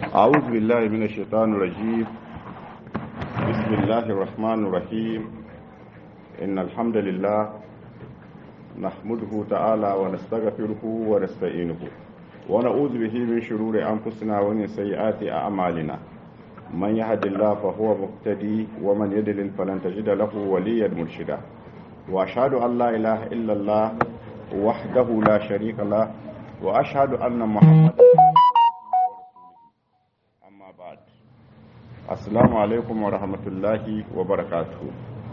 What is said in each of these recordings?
أعوذ بالله من الشيطان الرجيم بسم الله الرحمن الرحيم إن الحمد لله نحمده تعالى ونستغفره ونستعينه ونعوذ به من شرور أنفسنا ومن سيئات أعمالنا من يهد الله فهو مقتدي ومن يدلل فلن تجد له وليا مرشدا وأشهد أن لا إله إلا الله وحده لا شريك له وأشهد أن محمدا amma ba'd assalamu alaikum wa rahmatullahi wa barakatuhu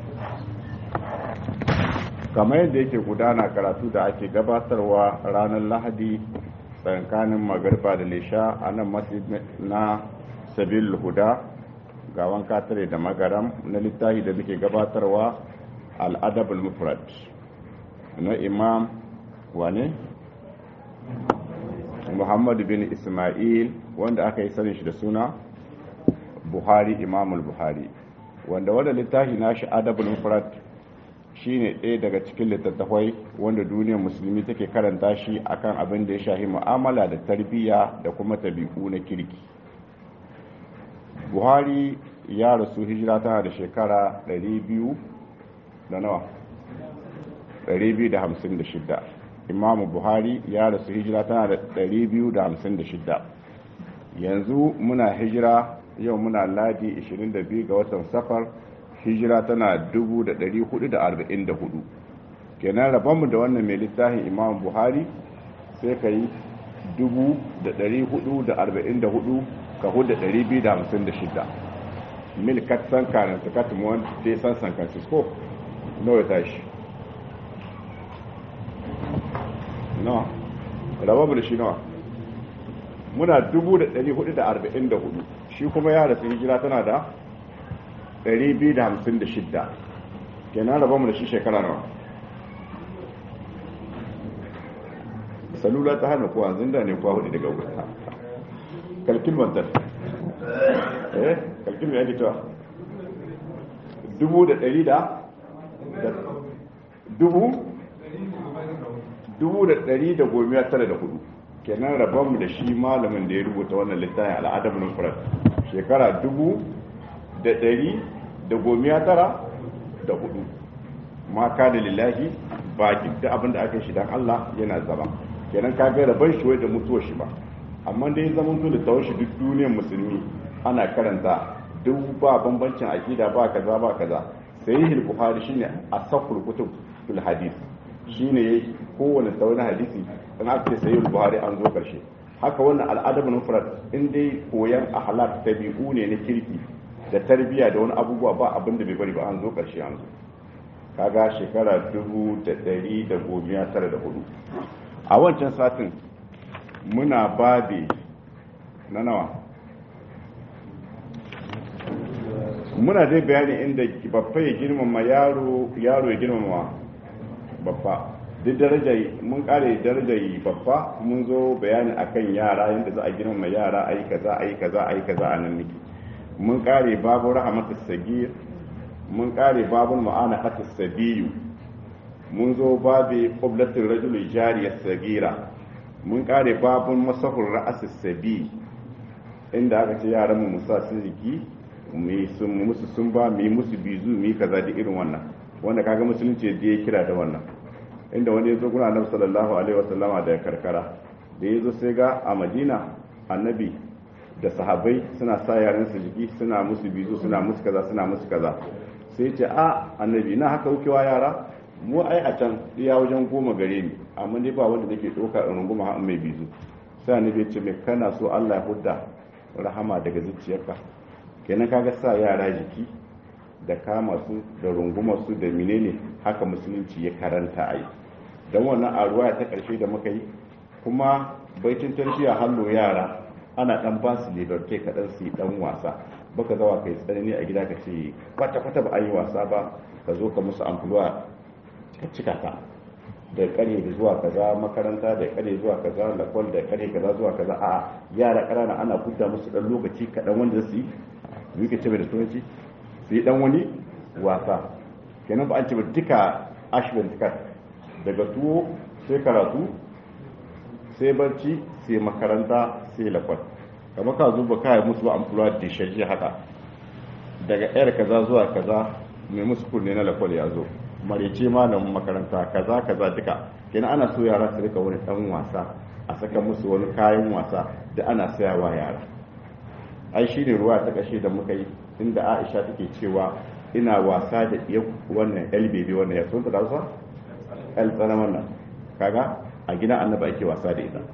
kamar yadda yake gudana karatu da ake gabatarwa ranar lahadi tsakanin magarba da lisha a nan masjid na sabil huda gawan katare da magaram na littafi da muke gabatarwa al'adabul mufrad na imam wane muhammadu bin ismail wanda aka yi sanin shi da suna buhari imamul buhari wanda wanda littafi nashi adabul mufrad shine ɗaya daga cikin littattafai wanda duniyar musulmi take karanta shi akan abin da ya shahi mu'amala da tarbiyya da kuma tabi'u na kirki buhari ya rasu hijira tana da shekara 200 da nawa 256 imamu buhari ya rasu hijira tana da 256 yanzu muna hijira yau muna ladi 22 ga watan safar hijira tana 1444 kenan rabonmu da wannan mai littafin imam buhari sai ka yi 1444 ka hudu 256 mil katsan kanan ta katimuwan sai san san francisco nawa tashi nawa rabonmu da shi nawa muna 1444 shi kuma ya rasu hijira tana da 256 kenan raba mu da shi shekara nawa salula ta hana kuwa zinda ne kuwa hudu daga wuta kalkin bantar eh kalkin mai yake cewa dubu da ɗari da dubu dubu da ɗari da gomiya tara da hudu kenan rabonmu da shi malamin da ya rubuta wannan littafin al'adam nufrat shekara dubu da ɗari da gomiya tara da hudu ma ka da lillahi baki da abin da aka shi dan Allah yana zama kenan ka ga rabon shi wai da mutuwar shi ba amma dai zaman to da tawon shi duk duniyar musulmi ana karanta duk ba bambancin akida ba kaza ba kaza sahih bukhari shine asaqul kutub fil hadith shine yayi kowane tsawon hadisi in aka ce sayi buhari an zo karshe haka wannan al'adab mufrad in dai koyan ahlak tabi'u ne na kirki da tarbiya da wani abubuwa ba abin da bai bari ba an zo karshe an zo kaga shekara dubu da ɗari da gomiya tara da hudu a wancan satin muna babe na nawa muna dai bayani inda babba ya girmama yaro yaro ya girmama babba duk daraja mun kare darajar babba mun zo bayani akan yara yadda za a girmama yara ayi kaza ayi kaza ayi kaza a nan nake mun kare babu rahmatus sagir mun kare babun mu'ana hatus sabiyu mun zo babu qiblatul rajul jariyas sagira mun kare babun masahur ra'asus sabi inda aka ce yaran mu musa sun jiki mu sun musu sun ba mu musu bizu mu kaza da irin wannan wanda kaga musulunci da ya kira da wannan inda wani ya zo guna annabi sallallahu alaihi wasallama da karkara da ya zo sai ga a madina annabi da sahabbai suna sa yaran su jiki suna musu bizu suna musu kaza suna musu kaza sai ce a annabi na haka wukewa yara mu ai a can iya wajen goma gare ni amma dai ba wanda nake ɗauka in runguma har mai bizu sai annabi ya ce mai kana so Allah ya hudda rahama daga zuciyarka kenan kaga sa yara jiki da kama su da rungumar su da menene haka musulunci ya karanta a yi don wannan a ruwaya ta ƙarshe da muka yi kuma baitin tarbiyya hallo yara ana dan ba su liberté kaɗan su yi dan wasa baka zawa kai tsanani a gida ka ce kwata kwata ba a yi wasa ba ka zo ka musu amfuluwa ka cika ta da kare da zuwa kaza makaranta da kare zuwa kaza lakwal da kare kaza zuwa kaza a yara ƙanana ana kudda musu dan lokaci kaɗan wanda su yi yi ka ce da turanci su yi dan wani wasa kenan ba an ce ba duka ashwin tikat daga tuwo sai karatu sai barci sai makaranta sai lakwal kamar ka zo ba kai musu ba amfura da shaji haka daga yar kaza zuwa kaza mai musu kunne na lakwal ya zo marice malamin makaranta kaza kaza duka kenan ana so yara su rika wani dan wasa a saka musu wani kayan wasa da ana sayawa yara ai shine ruwa ta kashe da muka yi inda Aisha take cewa ina wasa da iya wannan LBB wannan ya sun ta dausa el tsana wannan kaga a gidan annabi ake wasa da ita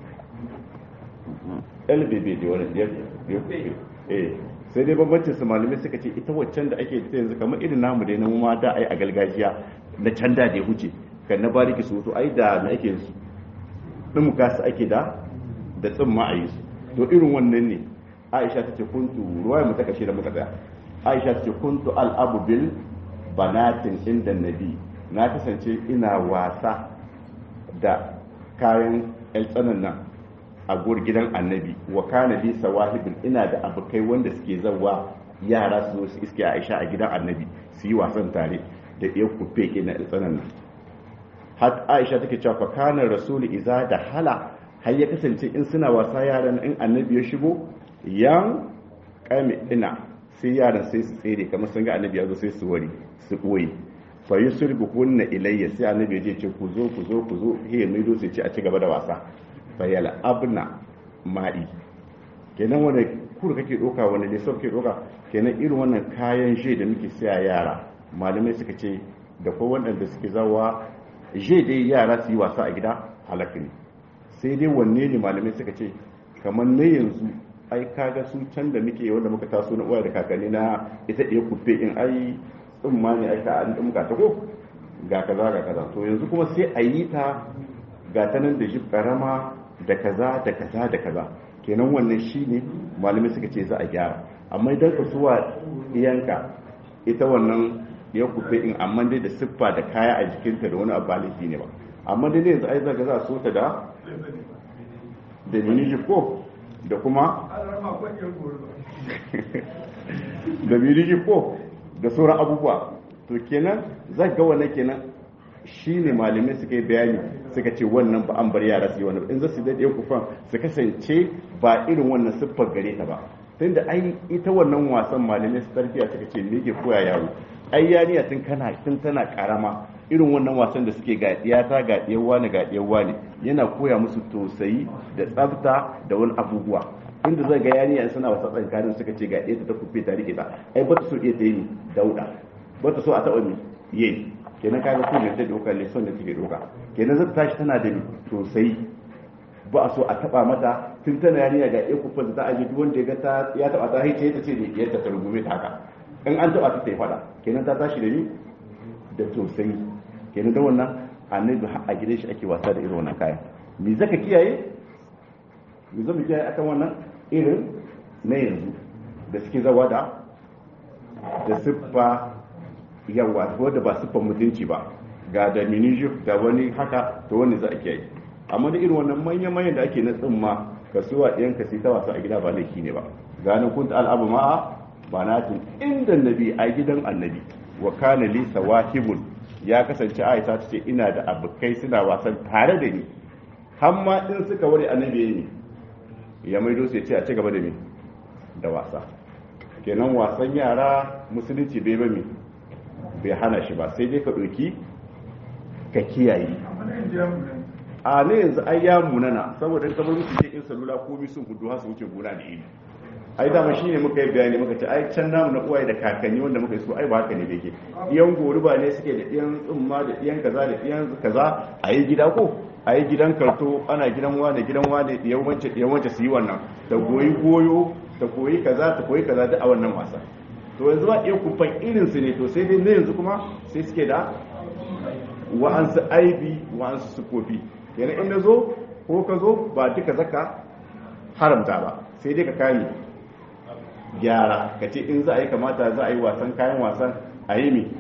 LBB da wannan ya eh sai dai bambancin su malamai suka ce ita waccan da ake ta yanzu kamar irin namu dai na mu ma da ai a gargajiya na can da ya huce kan na bariki su to ai da na ake su din su ake da da tsimma a yi su to irin wannan ne Aisha ta ce kuntu ruwaya mu ta kashe da muka tsaya Aisha ta ce kuntu al'abu bil banatin inda nabi na kasance ina wasa da kayan tsanan nan a gur gidan annabi wa kana li sawahibin ina da abokai wanda suke zawa yara su zo su iske Aisha a gidan annabi su yi wasan tare da iya kufe ke na tsanan nan har Aisha take cewa fa kana rasulu iza da hala har ya kasance in suna wasa yaran in annabi ya shigo yan kame ina sai yaran sai su tsere kamar sun ga annabi ya zo sai su wari su ɓoye fa yusulbu kunna ilayya sai annabi ya ce ku zo ku zo ku zo he mai do sai ce a ci gaba da wasa fa yala abna ma'i kenan wanda kur kake doka wanda ne sau kake doka kenan irin wannan kayan je da muke siya yara malamai suka ce da ko waɗanda suke zawa je dai yara su yi wasa a gida halaka ne sai dai wanne ne malamai suka ce kamar na yanzu ai kaga su can da muke wanda muka taso na uwa da kakanni na ita ɗaya kufe in ai tsumma ne aka an ɗumka ta ko ga kaza ga kaza to yanzu kuma sai a yi ta ga ta nan da shi karama da kaza da kaza da kaza kenan wannan shi ne malamai suka ce za a gyara amma idan ka suwa iyanka ita wannan ya kufe in amma dai da siffa da kaya a jikinta da wani abu baliki ne ba amma dai yanzu ai zaka za a so ta da da mini ko da kuma da mini ko da sauran abubuwa to kenan za ga wannan kenan shi ne malamai suka yi bayani suka ce wannan ba an bar yara su yi wannan in za su daɗe kufan su kasance ba irin wannan siffar gare ta ba tunda ai ita wannan wasan malamai su tarbiya suka ce me ke koya yaro ai yariya tun kana tun tana karama irin wannan wasan da suke ga ta ga wani ga wani yana koya musu tausayi da tsafta da wani abubuwa inda zai ga yariya suna wasa tsakanin suka ce ga ɗaya ta kufe ta rike ta ai ba ta so iya ta yi dauda ba ta so a taɓa mi ye kenan ka ga kuma ta doka lesson da take doka kenan zata tashi tana da tausayi ba a so a taɓa mata tun tana yariya ga ɗaya kufe da ta aje duk wanda ya ga ta ya taɓa ta haice ta ce ne yadda ta rungume ta haka in an taɓa ta ta yi faɗa kenan ta tashi da ni da tausayi kenan da wannan annabi a gidan shi ake wasa da irin wannan kayan me zaka kiyaye me zaka kiyaye akan wannan irin na yanzu da suke zawa da da siffa yawa ko da ba siffar mutunci ba ga da minijif da wani haka to wani za a kiyaye amma da irin wannan manya-manyan da ake na tsimma kasuwa ɗayan ka ta wasa a gida ba laifi ne ba ganin kun al'abu ma'a ba na inda nabi a gidan annabi wa kana li sawahibun ya kasance aisha ta ce ina da abokai suna wasan tare da ni har ma in suka ware annabi ne ya maido su ya ce a ci gaba da me da wasa kenan wasan yara musulunci bai ba me bai hana shi ba sai dai ka ɗauki ka kiyaye a ne yanzu ai ya munana saboda in kamar musu in salula ko bi sun hudu su wuce gona da ido ai dama shine muka yi bayani muka ce ai can namu na uwaye da kakanni wanda muka yi su ai ba haka ne beke iyan goruba ne suke da iyan tsumma da iyan kaza da iyan kaza a yi gida ko a yi gidan karto ana gidan wane gidan wane iyan wance iyan wance su yi wannan ta goyi goyo ta koyi kaza ta koyi kaza duk a wannan wasa to yanzu ba iya kufan irin su ne to sai dai na yanzu kuma sai suke da wa'ansu aibi wa'ansu sufofi yana in na zo ko ka zo ba duka zaka haramta ba sai dai ka kame gyara ka ce in za a yi kamata za a yi wasan kayan wasan a yi mi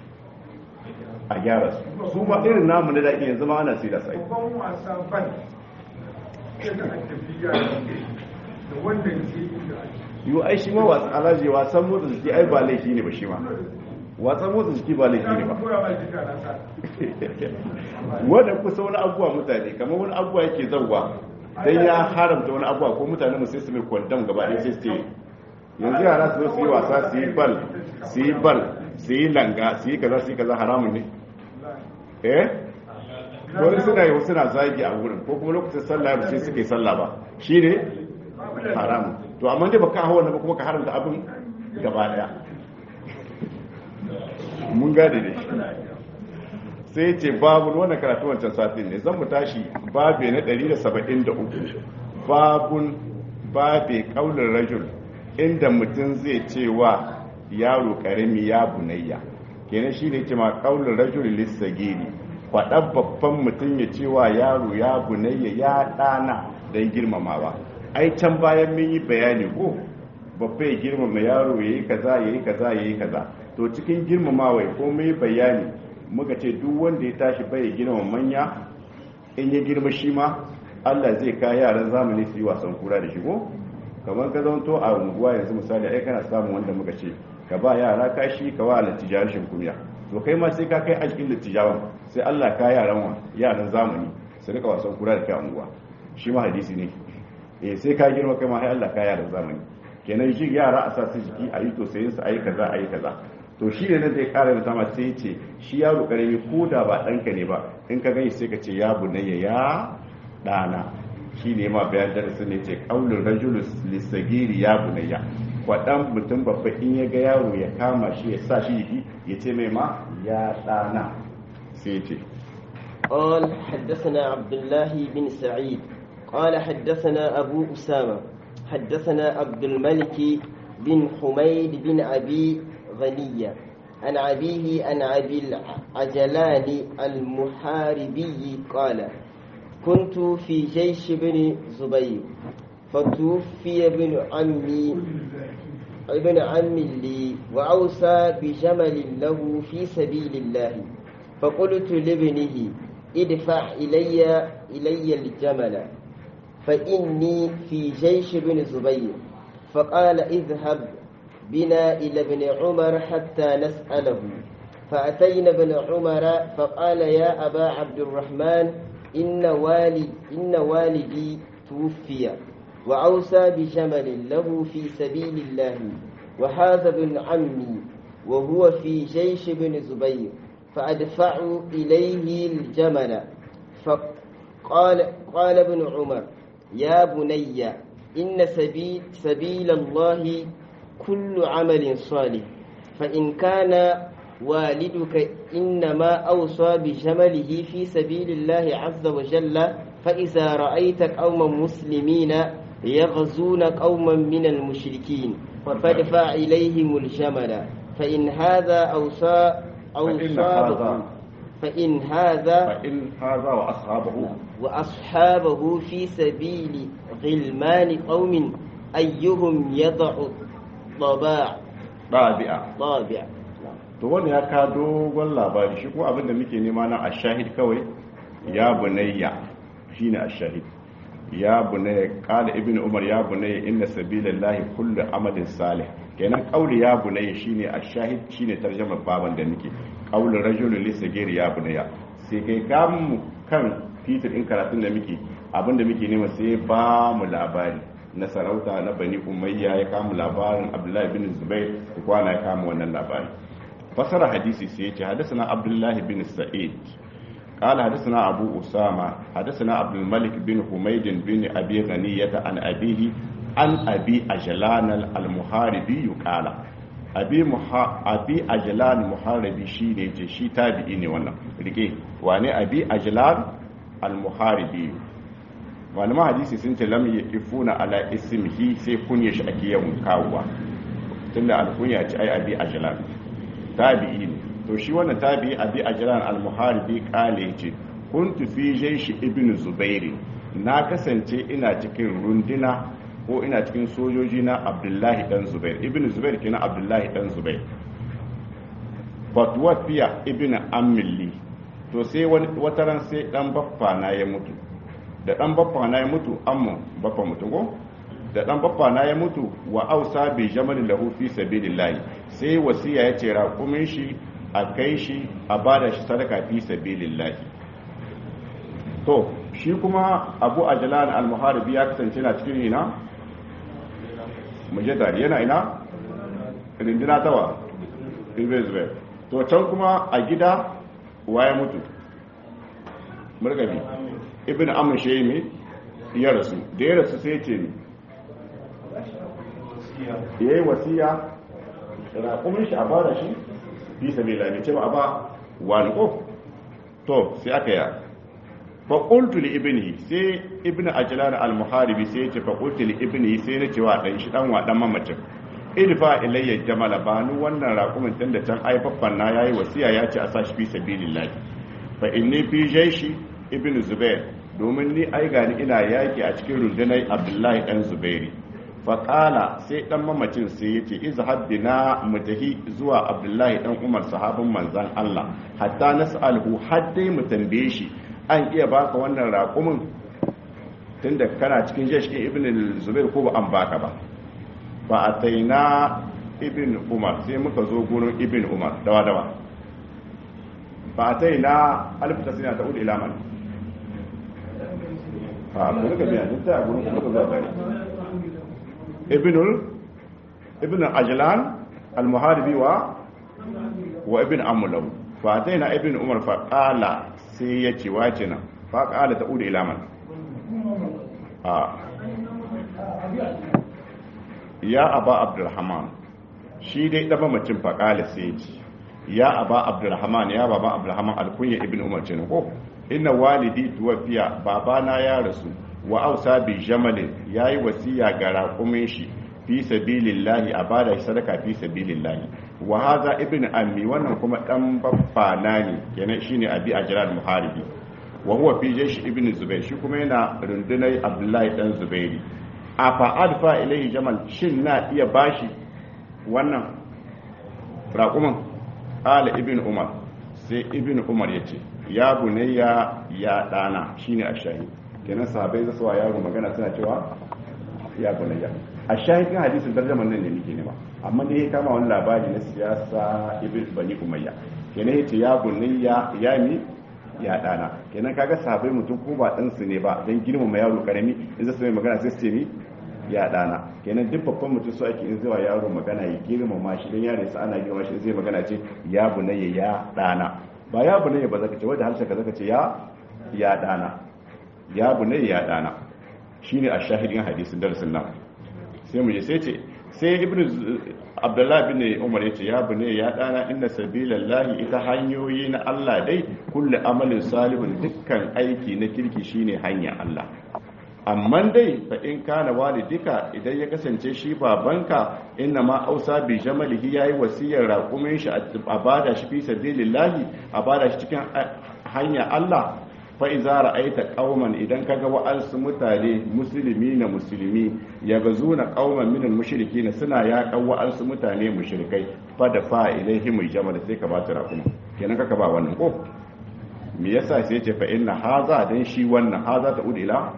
a gyara su su ma irin namu na daɗi yanzu ma ana sai da sai babban wasa ban yadda a tafiya da wanda ke inda ake yiwu ai shi ma wasan alaji wasan motsa jiki ai ba laifi ne ba shi ma wasan motsa jiki ba laifi ne ba koya ma jika na sa wadda kusa wani abubuwa mutane kamar wani abubuwa yake zauwa dan ya haramta wani abuwa ko mutane mu sai su mai kwandam gaba ɗaya sai su ce yanzu yara su zo su yi wasa su yi bal su yi bal su yi langa su yi kaza su yi kaza haramun ne eh wani suna yi suna zagi a wurin ko kuma lokacin sallah ba sai suke sallah ba shi ne haramun to amma dai baka hawa na ba kuma ka haramta abin gaba daya mun gane ne sai ce babu wannan karatu wancan satin ne zan mu tashi babe na 173 babun babe kaulin rajul inda mutum zai ce wa yaro karami ya bunayya kenan shine ce ma kaulin rajul lissagiri faɗan babban mutum ya ce wa yaro ya bunayya ya ɗana don girmamawa ai can bayan mun yi bayani ko babba ya girmama yaro ya yi kaza ya yi kaza ya yi kaza to cikin girmamawa ko mun yi bayani muka ce duk wanda ya tashi bai girmama manya in ya girma shi ma Allah zai ka yaran zamani su yi wasan kura da shi ko kamar ka zanto a unguwa yanzu misali ai kana samun wanda muka ce ka ba yara kashi ka wa lattijar shin kunya to kai ma sai ka kai alƙin lattijawan sai Allah ka yaran wa yaran zamani su rika wasan kura da kai a unguwa shi ma hadisi ne eh sai ka girma kai ma sai Allah ka yaran zamani kenan shi yara a sa su jiki a yi to sai su ayi kaza ayi kaza to shi ne nan zai kara da sama sai ce shi yaro karami ko da ba ɗanka ne ba in ka gani sai ka ce ya bunayya ya ɗana shi ne ma bayan darasin ne ce ƙaunin rajulus lissagiri ya bunayya kwaɗan mutum babba in ya ga yaro ya kama shi ya sa shi jiki ya ce mai ma ya ɗana sai ce قال حدثنا عبد الله بن سعيد قال حدثنا أبو أسامة حدثنا عبد الملك بن حميد بن أبي غنية عن أبيه عن أبي العجلان المحاربي قال كنت في جيش بن زبير فتوفي ابن عمي ابن عم لي وأوصى بجمل له في سبيل الله فقلت لابنه ادفع إلي إلي الجمل فإني في جيش بن زبير فقال اذهب بنا إلى ابن عمر حتى نسأله فأتينا ابن عمر فقال يا أبا عبد الرحمن إن, والي إن والدي توفي وأوصى بجمل له في سبيل الله وهذا ابن عمي وهو في جيش بن زبير فأدفع إليه الجمل فقال قال ابن عمر يا بني إن سبيل, سبيل الله كل عمل صالح فإن كان والدك إنما أوصى بجمله في سبيل الله عز وجل فإذا رأيت قوما مسلمين يغزون قوما من المشركين فادفع إليهم الجمل فإن هذا أوصى أوصابه فإن هذا فإن هذا وأصحابه وأصحابه في سبيل غلمان قوم أيهم يضع طباع ɗabi'a طابع to wanda ya ka dogon labari shi kuma abinda muke nema na ashahid kawai ya bunayya shine ashahid ya bunayya qala ibnu umar ya bunayya inna sabilillahi kullu amalin salih kenan qauli ya bunayya shine ashahid shine tarjumar baban da nake qaulu rajulun li sagiri ya bunayya sai kai kam kan titir in karatun da muke abinda muke nema sai ba mu labari na sarauta na bani umayya ya kama labarin abdullahi bin zubair da kwana ya kama wannan labari fasara hadisi sai ya ce hadasana abdullahi bin sa'id قال حدثنا أبو أسامة حدثنا عبد الملك بن حميد بن أبي غنية عن أبيه عن أبي أجلان المحاربي قال أبي محا أبي أجلان المحاربي شي ne ce shi tabi'i ne wannan rike wane abi ajlan al-muharibi wani ma hadisi sun ce lam ifuna ala ismihi sai kunya shi ake yawan kawowa tunda alkunya ce ai abi ajlan tabi'i ne to shi wannan tabi'i abi ajlan al-muharibi kale ce kuntu fi jayshi ibn zubair na kasance ina cikin runduna ko ina cikin sojoji na abdullahi dan zubair ibn zubair kenan abdullahi dan zubair fatwafiya ibn amilli to sai wata ran sai dan baffa na ya mutu da dan baffa na ya mutu amma baffa mutu ko da dan baffa na ya mutu wa ausa bi jamalin lahu fi sabilillah sai wasiya ya ce raƙumin shi a kai shi a bada shi sadaka fi sabilillah to shi kuma abu ajlan al-muharibi ya kasance na cikin ina mujaddadi yana ina rindina tawa ibn zubair to can kuma a gida waye mutu murgabi ibn amr shaymi ya rasu da ya rasu sai ce ni yayi wasiya raƙumin shi a bada shi fi sabila ne ce ba a ba wani ko to sai aka yi fa qultu li ibnihi sai ibn ajlan al muharibi sai ya ce fa qultu li ibnihi sai na ce wa dan shi dan wa dan mamacin idfa ilayya jamala ba ni wannan raƙumin tun da can aifaffan na yayi wasiya ya ce a sa shi fi sabilillah fa inni fi jaishi ibn zubair domin ni ai gani ina yaki a cikin rundunar abdullahi dan zubairi fa qala sai dan mamacin sai yace izhab bina mutahi zuwa abdullahi dan umar sahabin manzon Allah hatta nas'alhu haddai mu tambaye shi an iya baka wannan raƙumin tunda kana cikin jaishi ibn zubair ko ba an baka ba fa ataina ibn umar sai muka zo gurin ibn umar dawa dawa fa ataina alif tasina ta ila man ha ko ka biya duk ta gurin kuma za ka ibn ibn ajlan al muharibi wa wa ibn amulaw fa ataina ibn umar fa qala sai yace wace nan fa qala ta ila man ha ya aba abdulrahman shi dai ɗaba macin faƙali sai ce ya aba abdulrahman ya baba abdulrahman alkunya ibn umar ce ko inna walidi tuwafiya babana ya rasu wa ausa bi jamalin yayi wasiya ga raƙumin shi fi sabilillahi a bada shi sadaka fi sabilillahi wa hadha ibn ammi wannan kuma dan baffana ne kenan shine abi ajral muharibi wa huwa fi jaysh ibn zubair shi kuma yana rundunar abdullahi dan zubairi a fa'ad fa ilaihi jamal shin na iya bashi wannan raƙuman ala ibn umar sai ibn umar ya ce ya bunayya ya ɗana shine a shahi kenan sahabai zasu wa yaro magana suna cewa ya bunayya a shahi kan hadisin tarjaman nan ne muke nema amma ne ya kama wani labari na siyasa ibn bani umayya kenan ya ce ya bunayya ya mi ya ɗana kenan kaga sahabai mutum ko ba ɗansu ne ba don girmama yaro karami in zasu mai magana sai su ce ni ya dana kenan duk babban mutum so ake in zuwa yaro magana ya girmama shi dan yare sa ana girmama shi zai magana ce ya bunayya ya dana ba ya bunayya ba zaka ce wanda harshe ka zaka ce ya ya dana ya bunayya ya dana shine a shahidin hadisin darasin nan sai mu je sai ce sai ibnu abdullahi bin umar yace ya bunayya ya dana inna sabilallahi ita hanyoyi na Allah dai kullu amalin salihun dukkan aiki na kirki shine hanya Allah amma dai fa in kana walidika idan ya kasance shi babanka inna ma ausa bi jamalihi yayi wasiyar raƙumin shi a bada shi fi sabilillahi a bada shi cikin hanya Allah fa iza ra'aita qauman idan kaga wa'ansu mutane musulmi na musulmi yagazuna qauman min al-mushrikin suna yaƙan wa'ansu mutane mushrikai fa da fa ilaihim jamal sai ka ba ta raƙuma kenan kaka ba wannan ko me yasa sai ya ce fa inna haza dan shi wannan haza ta ila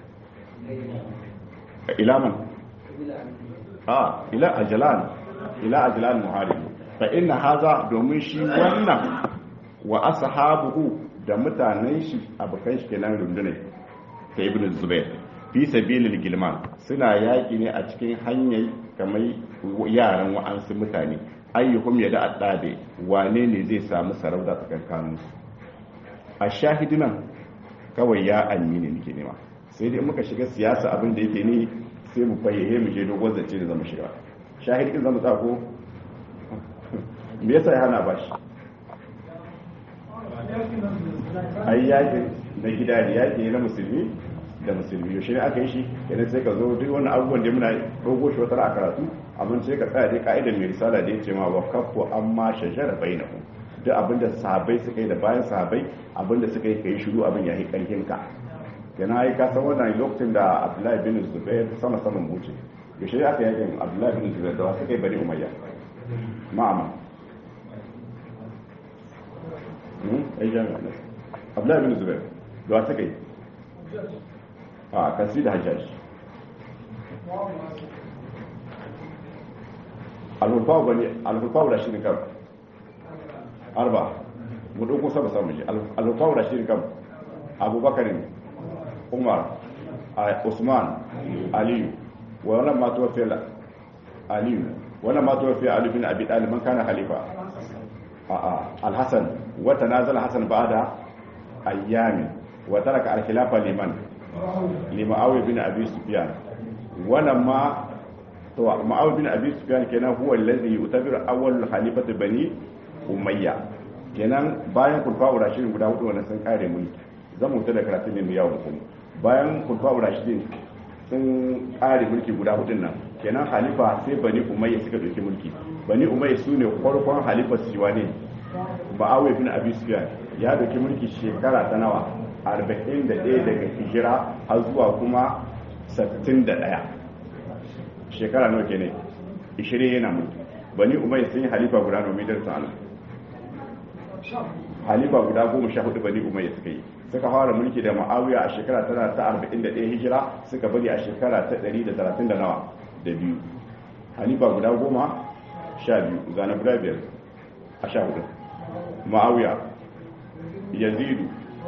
ila man a ila ajlan ila ajlan muharib fa inna haza domin shi wannan wa ashabuhu da mutanen shi abukan shi kenan rundune ta ibn zubair fi sabilil gilman suna yaki ne a cikin hanyar kamar yaran wa'ansu mutane ayyuhum yada addabe wane ne zai samu sarauta tsakankanin su a shahidinan kawai ya amini nake nema sai dai muka shiga siyasa abin da yake ne sai mu fayyaye mu je dogon zance da zama shiga shahidin zama tsako me yasa ya hana bashi ai yakin na gida ne yaki na musulmi da musulmi yaushe ne aka yi shi idan sai ka zo duk wani abubuwan da muna dogo shi wata a karatu amma sai ka tsaya dai ka'idar mai risala da ya ce ma wa kafu amma shajara bainakum duk abin da sahabbai suka yi da bayan sahabbai abin da suka yi kai shiru abin ya yi karfin ka yana yi kasan wannan lokacin da abdullahi bin zubair sama saman buce yaushe aka yakin abdullahi bin zubair da wasu kai bari umayya ma'ama abdullahi bin zubair da wasu kai a kasi da hajjaji alhulfawa bane alhulfawa da shirin kan arba mu ɗauko saba samun shi alhulfawa da shirin kan abubakar ne umar usman aliyu wannan ma tuwafi aliyu wannan ma tuwafi aliyu bin abi talib man kana khalifa a'a al-hasan wa tanazala hasan ba'da ayyami wa taraka al-khilafa liman limuawiya bin abi sufyan wannan ma to muawiya bin abi sufyan kenan huwa alladhi yutabiru awwal khalifati bani umayya kenan bayan kulfa rashidin guda hudu wannan sun kare mulki zan mutu da karatun ne mu yawon kuma bayan kulfa rashidin sun kare mulki guda hudun nan kenan halifa sai bani umayya suka dauki mulki bani umayya su ne farkon halifar siwa ne ma'awai bin abi sufyan ya dauki mulki shekara ta nawa 41 daga hijira har zuwa kuma 61 shekara nawa kenan 20 yana mulki bani umayya sun yi halifa guda nawa midar ta'ala halifa guda goma sha hudu bani umayya suka yi suka fara mulki da ma'awiya a shekara tana ta 41 hijira suka bari a shekara ta 130 da nawa da biyu halifa guda goma sha biyu zana guda biyar a sha hudu ma'awiya yazidu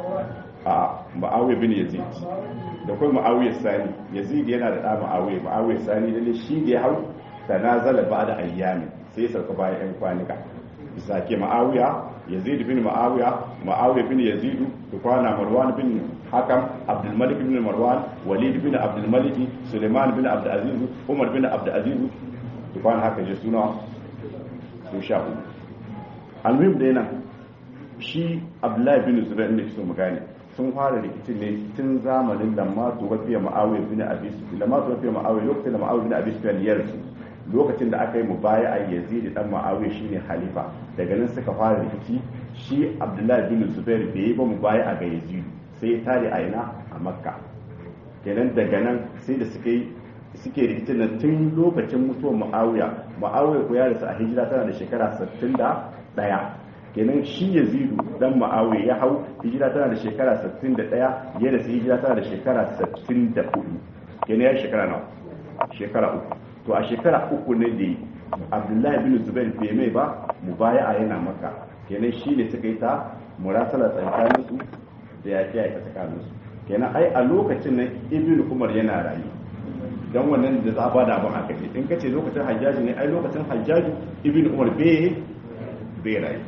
a ma'awiya bin yazid da kuma ma'awiya sani yazid yana da ɗa ma'awiya ma'awiya sani da shi da ya hau tanazala ba da ayyami sai ya sauka bayan yan kwanika bisa ke ma'awiya yazid bin ma'awiya ma'awiya bin yazid tukwana marwan bin hakam abdul malik bin marwan walid bin abdul malik suleiman bin abdul aziz umar bin abdul aziz tukwana haka je suna su sha hudu almuhim da yana shi abdullahi bin zubair ne su magane sun fara rikicin ne tun zamanin lamma tuwafiya ma'awiya bin abi sufyan lamma tuwafiya ma'awiya lokacin da ma'awiya bin abi sufyan ya rasu lokacin da aka yi mubaya a yazid dan ma'awiya shine halifa daga nan suka fara rikici shi abdullahi bin zubair bai yi ba mubaya a ga yazid sai ya tare a ina a makka kenan daga nan sai da suka yi suke rikicin nan tun lokacin mutuwar ma'awiya ma'awiya ko ya rasu a hijira tana da shekara 61 kenan shi yazidu dan ma'awiya ya hau hijira tana da shekara 61 ya rasu hijira tana da shekara 64 kenan ya shekara nawa shekara uku to a shekara uku ne da abdullahi bin zubair bai mai ba mu baya a yana maka kenan shi ne suka yi ta murasala tsakanin su da yaƙi a ita tsakanin su kenan ai a lokacin nan ibn umar yana rayu dan wannan da za a bada abin aka ce in kace lokacin hajjaji ne ai lokacin hajjaji ibn umar bai bai rayu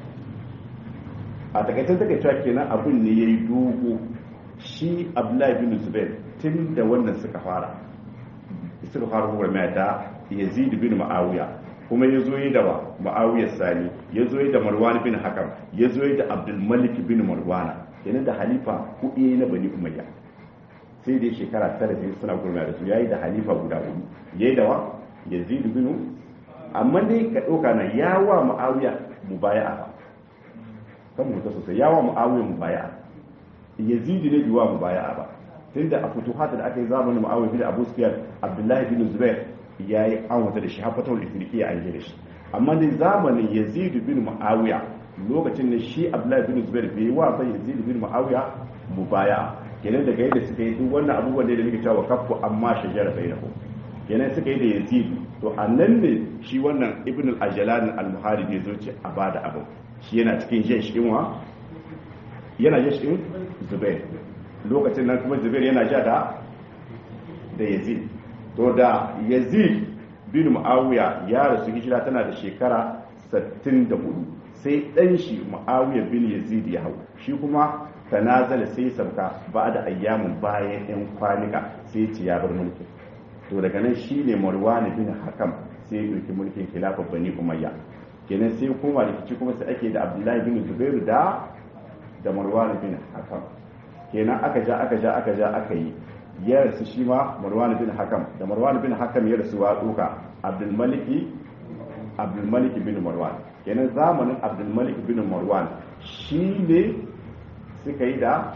a takaicen takaicewa kenan abin ne yayi dogo shi abdullahi bin zubair tun da wannan suka fara suka fara gwamnati da yazid bin ma'awiya kuma ya zo yi da wa ma'awiyar sani ya zo yi da marwan bin hakam ya zo yi da abdulmalik bin marwana kenan da halifa kuɗi na bani umayya sai dai shekara tara sai suna gurma da su yayi da halifa guda hudu yayi da wa yazid bin amma dai ka ɗauka na yawa ma'awiya mubaya'a ba kan mu ta sosai yawa ma'awiya mubaya'a yazid ne biwa mubaya'a ba tunda a futuhat da aka yi zamanin mu'awiya bin abu sufyan abdullahi bin zubair ya yi an wata da shi hafatar ifirki a yi da shi amma da zamanin yazid bin mu'awiya lokacin da shi abdullahi bin zubair bai yi wasa yazid bin mu'awiya mu baya kenan daga yadda suka yi duk wannan abubuwan da muke cewa kafu amma shajara bainahu kenan suka yi da yazid to annan ne shi wannan ibn al-ajlan al-muharib ya zo ce a bada abu shi yana cikin jin shi wa yana jin shi zubair lokacin nan kuma zubair yana ja da da yazid to da yazid bin muawiya ya rasu hijira tana da shekara 64 sai dan shi muawiya bin yazid ya hau shi kuma tanazala sai sabka ba da ayyamin bayan yan kwanika sai ci ya bar mulki to daga nan shine marwan bin hakam sai ya dauki mulkin khilafar bani umayya kenan sai kuma rikici kuma sai ake da abdullahi bin zubair da da marwan bin hakam kenan aka ja aka ja aka ja aka yi ya rasu shi ma marwan bin hakam da marwan bin hakam ya rasu wa duka abdulmaliki abdulmaliki bin marwan kenan zamanin abdulmaliki bin marwan shi ne suka yi da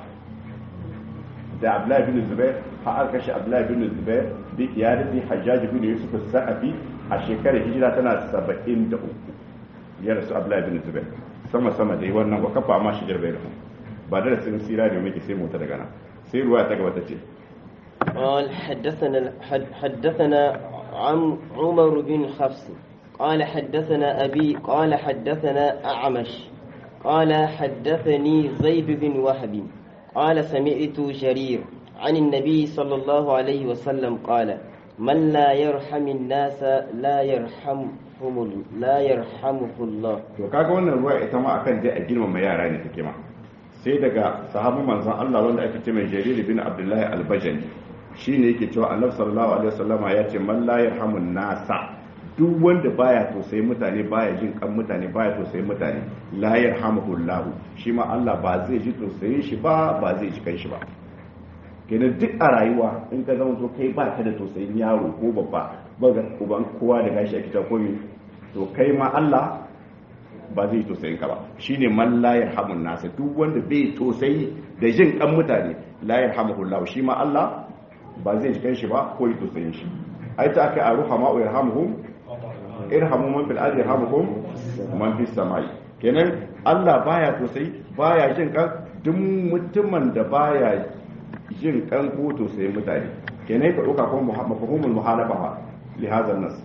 da abdullahi bin zubair har kashe abdullahi bin zubair bi iyadati hajjaj bin yusuf as-saqafi a shekarar hijira tana 73 ya rasu abdullahi bin zubair sama sama dai wannan ba kafa amma shi jarbai ba da sun sira ne muke sai mota daga nan sai ruwa ta gaba ta ce قال حدثنا حدثنا عم عمر بن حفص قال حدثنا أبي قال حدثنا أعمش قال حدثني زيد بن وهب قال سمعت جرير عن النبي صلى الله عليه وسلم قال من لا يرحم الناس لا يرحمهم لا يرحمه الله to kaga wannan ruwa ita ma akan dai a girmama yara ne take ma sai daga sahabin manzon Allah wanda ake ce mai Jarir bin Abdullah al-Bajali shine yake cewa Annabi sallallahu alaihi wasallama ya ce man la yarhamun nasa duk wanda baya tausayi mutane baya jin kan mutane baya tausayi mutane la yarhamuhullahu shi ma Allah ba zai ji tausayin shi ba ba zai ji kan shi ba kenan duk a rayuwa in ka zama to kai ba ka da tausayin yaro ko babba ba ga uban kowa da gashi a kita komi to kai ma Allah ba zai tausayin ka ba shine man la yarhamun nasa duk wanda bai tausayi da jin kan mutane la yarhamuhullahu shi ma Allah ba zai ji kan shi ba ko yi tausayin shi ai ta aka aruha ma yarhamuhum irhamu man fil ardi yarhamuhum man fis samai kenan Allah baya tausayi baya jin kan duk mutumin da baya jin kan ko tausayin mutane kenan ka dauka kuma mafhumul muhalafa li hadha nas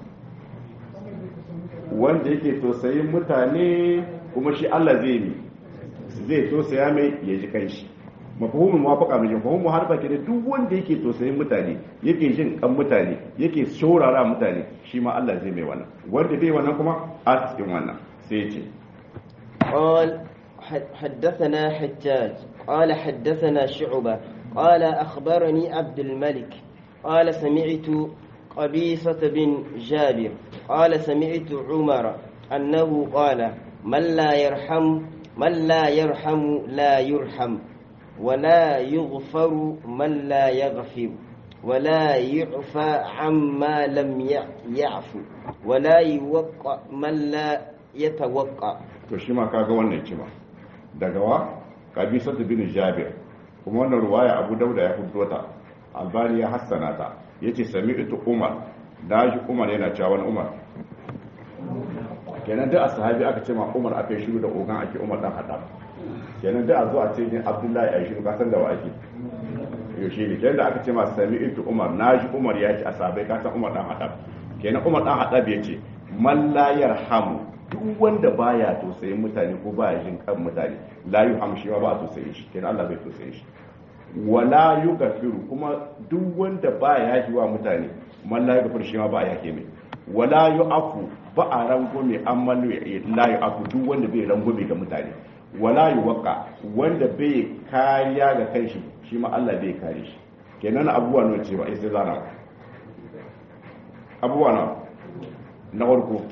wanda yake tausayin mutane kuma shi Allah zai yi zai tausaya mai ya ji kanshi mafhumul muwafaqa mai mafhumul muhalafa kenan duk wanda yake tausayin mutane yake jin kan mutane yake shaurara mutane shi ma Allah zai mai wannan wanda bai wannan kuma a cikin wannan sai ya ce قال حدثنا حجاج قال حدثنا شعبة قال أخبرني عبد الملك قال سمعت قبيصة بن جابر قال سمعت عمر أنه قال من لا يرحم من لا يرحم لا يرحم ولا يغفر من لا يغفر ولا يعفى عما لم يعفو ولا يوقع من لا يتوقع to shi ma kaga wannan kima daga wa kabisatu bin jabir kuma wannan ruwaya abu dauda ya fito ta albani ya hassana ta yace sami'tu umar daji umar yana cewa wani umar kenan da sahabi aka ce ma umar aka yi shiru da ogan ake umar dan hada kenan da a zo a ce ne abdullahi ya shiru kasan da wa ake yaushe ne kenan da aka ce ma sami'tu umar naji umar ya ce a sahabai kasan umar dan hada kenan umar dan hada ya ce man la yarhamu duk wanda baya tausayin mutane ko baya jin kan mutane la yuham shi ba tausayin shi kenan Allah bai tausayin shi wala yughfiru kuma duk wanda baya yi wa mutane man la yughfiru shi ma ba ya mai wala yu'afu ba a rangume amma la yu'afu duk wanda bai rangume ga mutane wala yuwaqa wanda bai kariya ga kanshi shi ma Allah bai kare shi kenan abubuwa ne ce ba sai zana abubuwa na na farko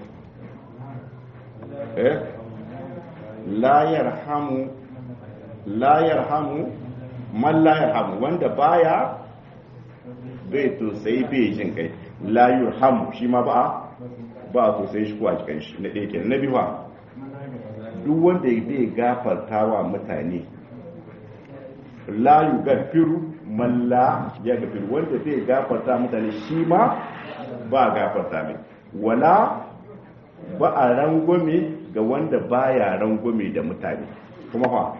eh la yarhamu la yarhamu man la yarhamu wanda baya bai to sai bai jin kai la yurhamu shi ma ba ba to sai shi kuwa cikin shi na ɗaya na biyu ba duk wanda bai gafartawa mutane la yugafiru man la ya gafiru wanda bai gafarta mutane shi ma ba gafarta mai wala ba a rangwame ga wanda baya rangwame da mutane kuma fa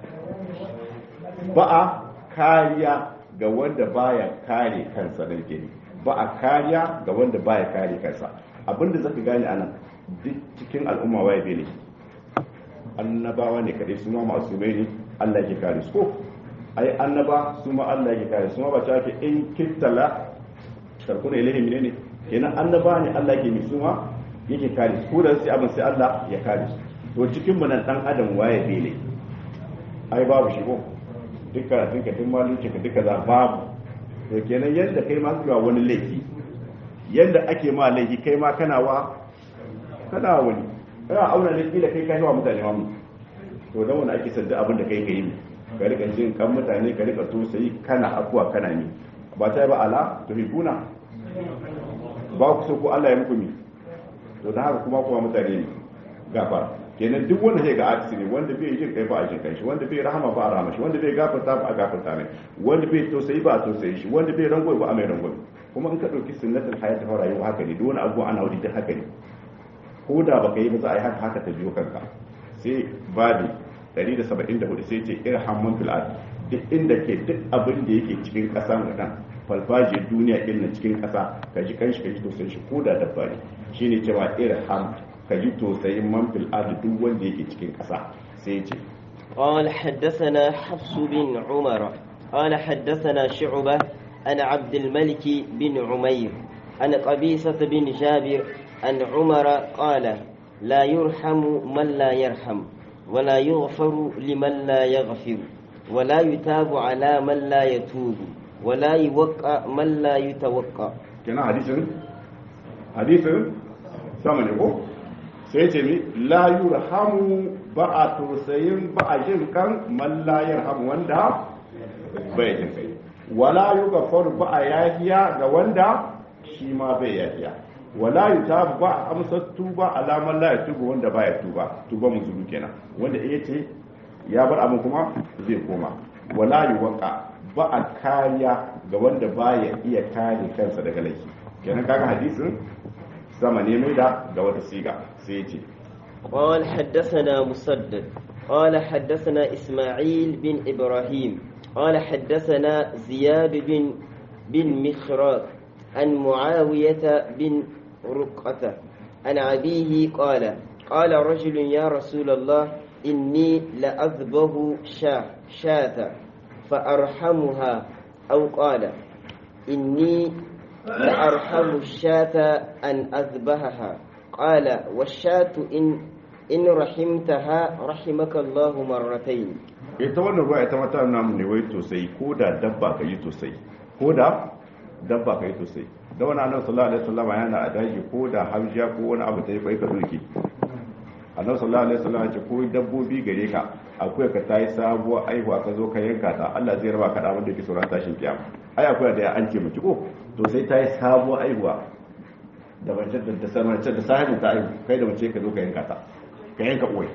ba a kariya ga wanda baya kare kansa da gini ba a kariya ga wanda baya kare kansa abinda zaka gane anan duk cikin al'umma waye bene annabawa ne kadai su ma masu mai ne Allah yake kare su ko ai annaba su ma Allah yake kare su ma ba ta ke in kittala tarkuna ilahi menene kenan annaba ne Allah yake mi su ma yake kare su ko da sai abin sai Allah ya kare su to cikin mu nan dan adam waye bene ai babu shi ko duk karatun ka duk malunci ka duka za babu to kenan yadda kai ma zuwa wani laifi yadda ake ma laifi kai ma kana wa kana wani kana auna laifi da kai kai wa mutane ma mu to dan wani ake sanda abin da kai kai mi ka rika jin kan mutane ka rika tosayi kana afuwa kana ni ba ta ba ala to hibuna ba ku so ko Allah ya muku mi to dan haka kuma kuma mutane ne gafara kenan duk wanda zai ga artist ne wanda bai jin kai ba a jin kai shi wanda bai rahama ba a rahama shi wanda bai gafarta ba a gafarta mai wanda bai tausayi ba a tausayi shi wanda bai rangoyi ba a mai rangoyi kuma in ka dauki sunnatul hayat ta rayuwa haka ne duk wani abu ana wadi duk haka ne ko da baka yi ba za a yi haka haka ta biyo kanka sai babi 174 sai ce irham man fil ard duk inda ke duk abin da yake cikin kasa nan falfajiyar duniya din cikin kasa ka ji kanshi ka ji tausayin shi ko da dabba ne shine cewa irham ka ji tausayin man fil ard duk wanda yake cikin ƙasa sai ce قال حدثنا حفص بن عمر قال حدثنا شعبة عن عبد الملك بن عمير عن قبيصة بن جابر عن عمر قال لا يرحم من لا يرحم ولا يغفر لمن لا يغفر ولا يتاب على من لا يتوب ولا يوقع من لا يتوقع kenan hadisin hadisin sama ne ko sai ce mi la yurhamu ba a tausayin ba a jin kan man la yarhamu wanda bai jin kai wala yughfaru ba a yafiya ga wanda shi ma bai yafiya wala yutabu ba a amsa tuba alaman la yatubu wanda baya tuba tuba muzulu kenan wanda iya ce ya bar abin kuma zai koma wala yuwaqa ba a kariya ga wanda baya iya kare kansa daga laifi kenan kaga hadisin sama ne mai da ga wata siga sai ya ce قال حدثنا مسدد قال حدثنا إسماعيل بن إبراهيم قال حدثنا زياد بن بن مخراق عن معاوية بن رقة عن أبيه قال قال رجل يا رسول الله إني لأذبه شاة شاة فأرحمها أو قال إني لأرحم الشاة أن أذبحها قال والشاة إن إن رحمتها رحمك الله مرتين ita wannan ruwa ita mata namu ne wai tosai ko da dabba ka yi tosai ko da dabba ka yi tosai da wani annabi sallallahu alaihi wasallam yana a daji ko da hamshiya ko wani abu ta yi kai ka doke annabi sallallahu alaihi wasallam ce ko dabbobi gare ka akwai ka tayi sabuwar aihuwa ka zo ka yanka ta Allah zai raba ka da abin da ke sauran tashin kiyama ai akwai da an ce miki ko to sai tayi sabuwar aihuwa da mace da ta sanar da sahibin ta aihu kai da mace ka zo ka yanka ta ka yanka uwai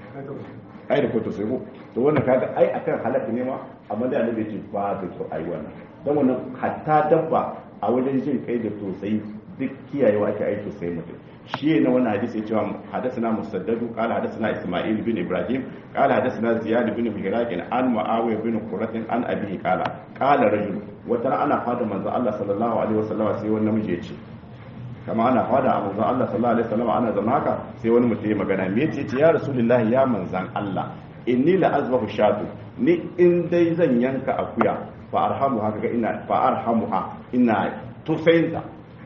ai da kwato sai ko to wannan kaga ai akan halaka ne ma amma da annabi ce ba da to ai wannan dan wannan hatta dabba a wajen jin kai da tosai duk kiyayewa ake ai tosai mutum shi ne wannan hadisi ya cewa hadathana musaddadu qala hadathana isma'il bin ibrahim qala hadathana ziyad bin mihraq an muawiya bin qurrat an abihi qala qala rajul wata ana fada manzo Allah sallallahu alaihi wasallam sai wani namiji ya ce kama ana fada a manzan Allah sallallahu alaihi wasallam ana zama haka sai wani mutum ya magana me yace ce ya rasulullah ya manzan Allah inni la azbahu shatu ni in dai zan yanka akuya fa arhamu haka ga ina fa arhamuha ina tusayinta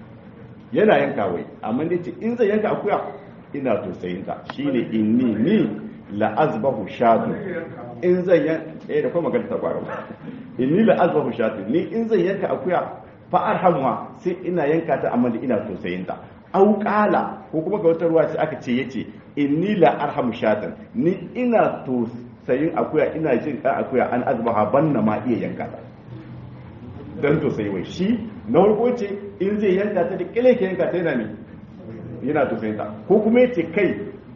yana yanka wai amma dai ce in zan yanka akuya ina tusayinta shine inni ni la azbahu shatu in zan yanka eh da kuma magana ta kwaro inni la azbahu shatu ni in zan yanka akuya fa arhamuha sai ina yanka ta amma ina tausayin ta au qala ko kuma ga wata ruwa ce aka ce yace inni la arhamu shatan ni ina tausayin akuya ina jin ka akuya an azbaha banna ma iya yanka ta dan tausayi wai shi na farko ce in zai yanka ta da kile ke yanka ta yana ne yana tausayin ta ko kuma yace kai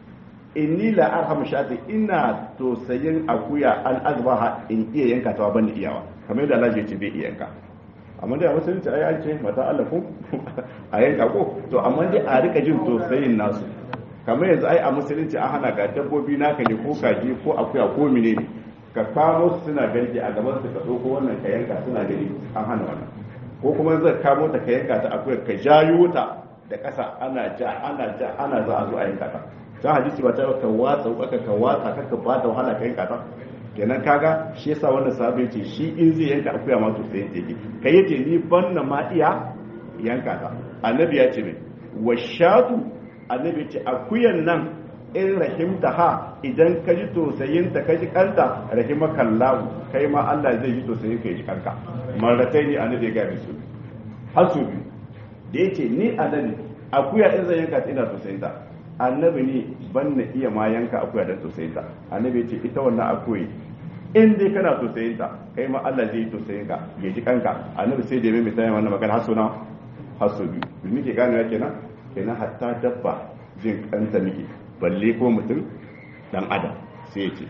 inni la arhamu shatan ina tausayin akuya an azbaha in iya yanka ta ban iyawa kamar yadda Allah ya ce bai iya yanka amma dai a musulunci ai an ce mata Allah ko a yanka ko to amma dai a rika jin tausayin nasu kamar yanzu ai a musulunci an hana ga dabbobi naka ne ko kaji ko akuya ko mine ne ka kamo su suna garke a gaban su ka ɗauko wannan ka yanka suna gani an hana wannan ko kuma zai kamo ta ka yanka ta akuya ka jayo ta da ƙasa ana ja ana ja ana za a zo a yanka ta ta hadisi ba ta ka watsa ka ka watsa ka ka ba da wahala ka yanka ta kenan kaga shi yasa wannan sahabi ce shi in zai yanka akuya ma to sai yake kai yace ni banna ma iya yanka ta annabi ya ce me washatu annabi ce akuyan nan in rahimta ha idan ka ji tosayin ta ka ji kanta rahimakallahu kai ma Allah zai ji tosayin ka ji kanka marratai ne annabi ya ga su har su biyu da yace ni annabi akuya in zan yanka ina tosayin ta annabi ne ban na iya ma yanka akuya don tosayin ta annabi ya ce ita wannan akuyi in dai kana tosayin ta kai ma Allah zai yi tosayin ka ya ji kanka annabi sai da mai misali wannan magana haso na haso biyu bi muke gane ya kenan kenan hatta dabba jin kanta muke balle ko mutum dan adam sai ya ce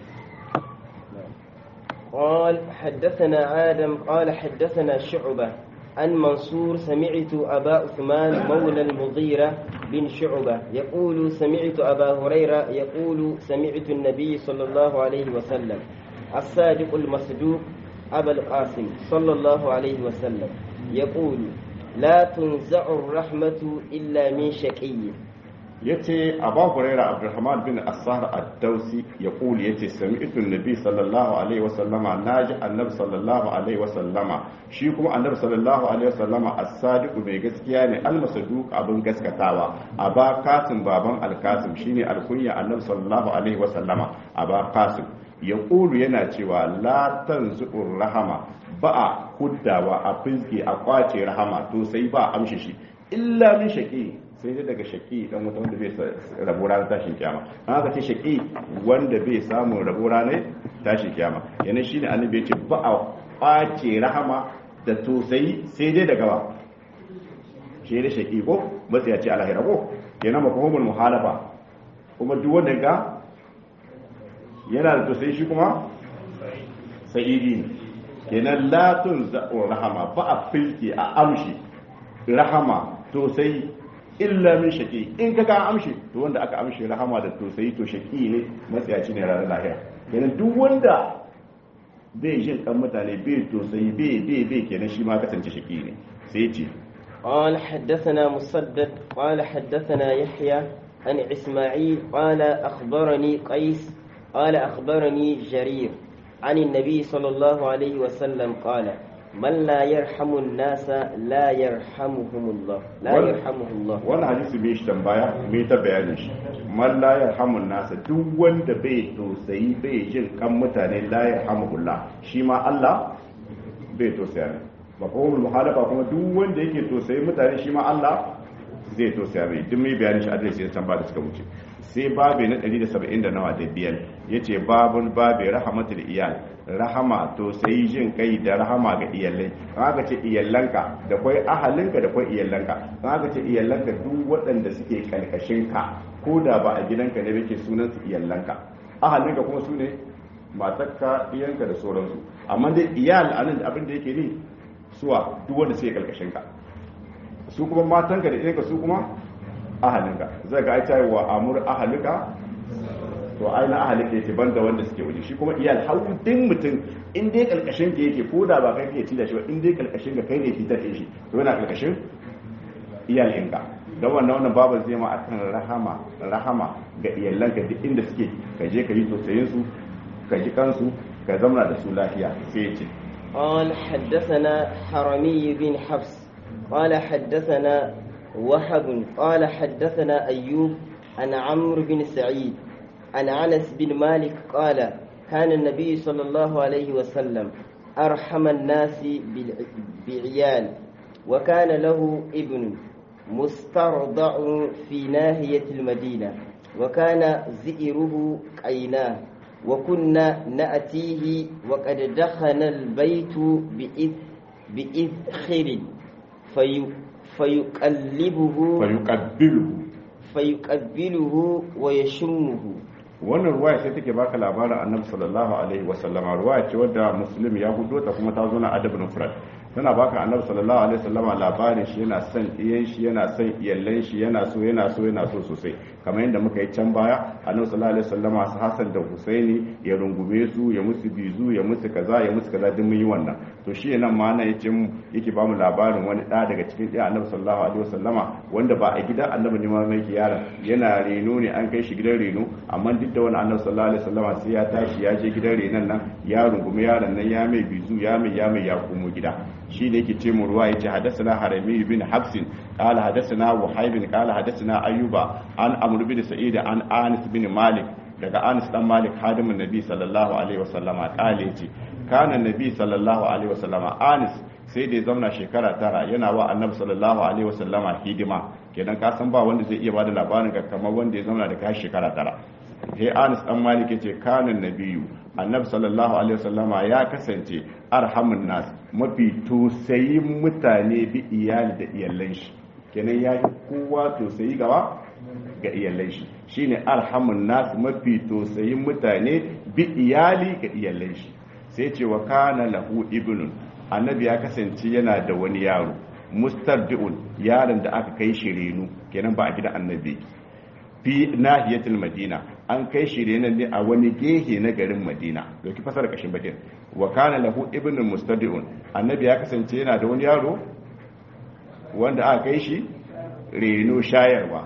قال حدثنا آدم قال حدثنا شعبة عن منصور سمعت أبا عثمان مولى المغيرة بن شعبة يقول سمعت أبا هريرة يقول سمعت النبي صلى الله عليه وسلم الصادق المصدوق أبا القاسم صلى الله عليه وسلم يقول لا تنزع الرحمة إلا من شقي yace Abu Hurairah Abdurrahman bin As-Sahr Ad-Dawsi ya kuli yace sami'tu an-nabi sallallahu alaihi wasallama naji annabi sallallahu alaihi wasallama shi kuma annabi sallallahu alaihi wasallama as-sadiq mai gaskiya ne al-masduq abin gaskatawa aba kasim baban al-kasim shine al-kunya annabi sallallahu alaihi wasallama aba kasim ya kulu yana cewa la tanzu'ur rahama ba a huddawa a fizgi a kwace rahama to sai ba amshi shi illa min shaqi sai dai daga shaqi dan wata wanda bai rabu ranar tashin kiyama an aka ce shaqi wanda bai samu rabu ranar tashin kiyama yana shine annabi ya ce ba a kwace rahama da tosai sai dai daga ba shi da shaqi ko matsaya ce alahira ko kenan mafhumul muhalafa kuma duk wanda ga yana da tosai shi kuma sa'idi ne kenan latun za'ur rahama ba a filki a amshi rahama tosai illa min shaki in ka ka amshi to wanda aka amshi rahama da tosai to shaki ne matsayaci ne ranar lahira kenan duk wanda bai jin kan mutane bai tosai bai bai bai kenan shi ma kasance shaki ne sai ce قال حدثنا مسدد قال حدثنا يحيى عن إسماعيل قال أخبرني قيس قال أخبرني جرير عن النبي صلى الله عليه وسلم قال من لا يرحم الناس لا يرحمهم الله لا يرحمه الله wannan hadisi bai shi tambaya me ta bayanin shi man la yarhamun nasa duk wanda bai tausayi bai jin kan mutane la yarhamuhullah shi ma Allah bai tausaya ne mafhumul muhalafa kuma duk wanda yake tausayi mutane shi ma Allah zai tausaya mai duk mai bayanin shi a dai san ba da suka wuce sai babe na 170 da nawa da biyar yace babul babe rahmatul iyal rahama to sai jin kai da rahama ga iyalai an aka ce iyalanka da kwai ahalinka da kwai iyalanka an aka ce iyalanka duk waɗanda suke kalkashin ka ko da ba a gidanka ne yake sunan su iyalanka ahalinka kuma su ne matarka iyanka da sauransu amma dai iyal anan da abin da yake ni suwa duk wanda suke kalkashin ka su kuma matanka da iyanka su kuma ahalinka zai ga aita wa amur ahalika to aina ahalika yake banda wanda suke waje shi kuma iyal haudin mutum in dai kalkashin ka yake ko da ba kai ke ci da shi ba in dai kalkashin ka kai ne fitar da shi to yana kalkashin iyal inka dan wannan wannan babu zai ma akan rahama rahama ga iyalanka duk inda suke ka je ka yi tausayin su ka ji kansu ka zamana da su lafiya sai ya ce قال حدثنا حرمي بن حفص قال حدثنا وهب قال حدثنا أيوب عن عمرو بن سعيد عن أنس بن مالك قال كان النبي صلى الله عليه وسلم أرحم الناس بعيال وكان له ابن مسترضع في ناهية المدينة وكان زئره قيناه وكنا نأتيه وقد دخن البيت بإذ بإذخر في فيقلبه fayuqabbiluhu فيقبله ويشمه wannan ruwaya sai take baka labarin annabi sallallahu alaihi wa sallama ruwaya ce wadda muslim ya hudo ta kuma ta zo na adab nufrat tana baka annabi sallallahu alaihi wa sallama labarin shi yana son iyan shi yana son iyallan shi yana so yana so yana so sosai kamar yadda muka yi can baya annabi sallallahu alaihi wa sallama su hasan da husaini ya rungume su ya musu bizu ya musu kaza ya musu kaza duk mun yi wannan to shi nan ma nan yace yake ba mu labarin wani da daga cikin ɗaya annabi sallallahu alaihi wa sallama wanda ba a gidan annabi ne ma mai yaron yana reno ne an kai shi gidan reno amma duk da wani annabi sallallahu alaihi wasallama sai ya tashi ya je gidan renan nan ya rungumi yaron nan ya mai bizu ya mai ya mai ya komo gida shi ne yake ce mu ruwa yace hadathana harami bin habsin qala hadathana wahib qala hadathana ayyuba an amr bin sa'id an anas bin malik daga anas dan malik hadimin nabi sallallahu alaihi wasallama qala yace kana nabi sallallahu alaihi wasallama anas sai da ya zauna shekara tara yana wa annabi sallallahu alaihi wasallama hidima kenan ka san ba wanda zai iya bada labarin ga kamar wanda ya zauna da kai shekara tara sai anas dan malik yace kanan nabiyu annabi sallallahu alaihi wasallama ya kasance arhamun nas mafi tosayin mutane bi iyali da iyalan shi kenan ya yi kowa tosayi gaba ga iyalan shi shine arhamun nas mafi tosayin mutane bi iyali ga iyalan shi sai ce wa kana lahu ibnun annabi ya kasance yana da wani yaro mustardi'un yaron da aka kai shi renu kenan ba a gidan annabi fi nahiyatul madina an kai shi ne ne a wani gehe na garin madina dauki fasara kashin bakin wa kana lahu ibnun mustadi'un annabi ya kasance yana da wani yaro wanda aka kai shi reno shayarwa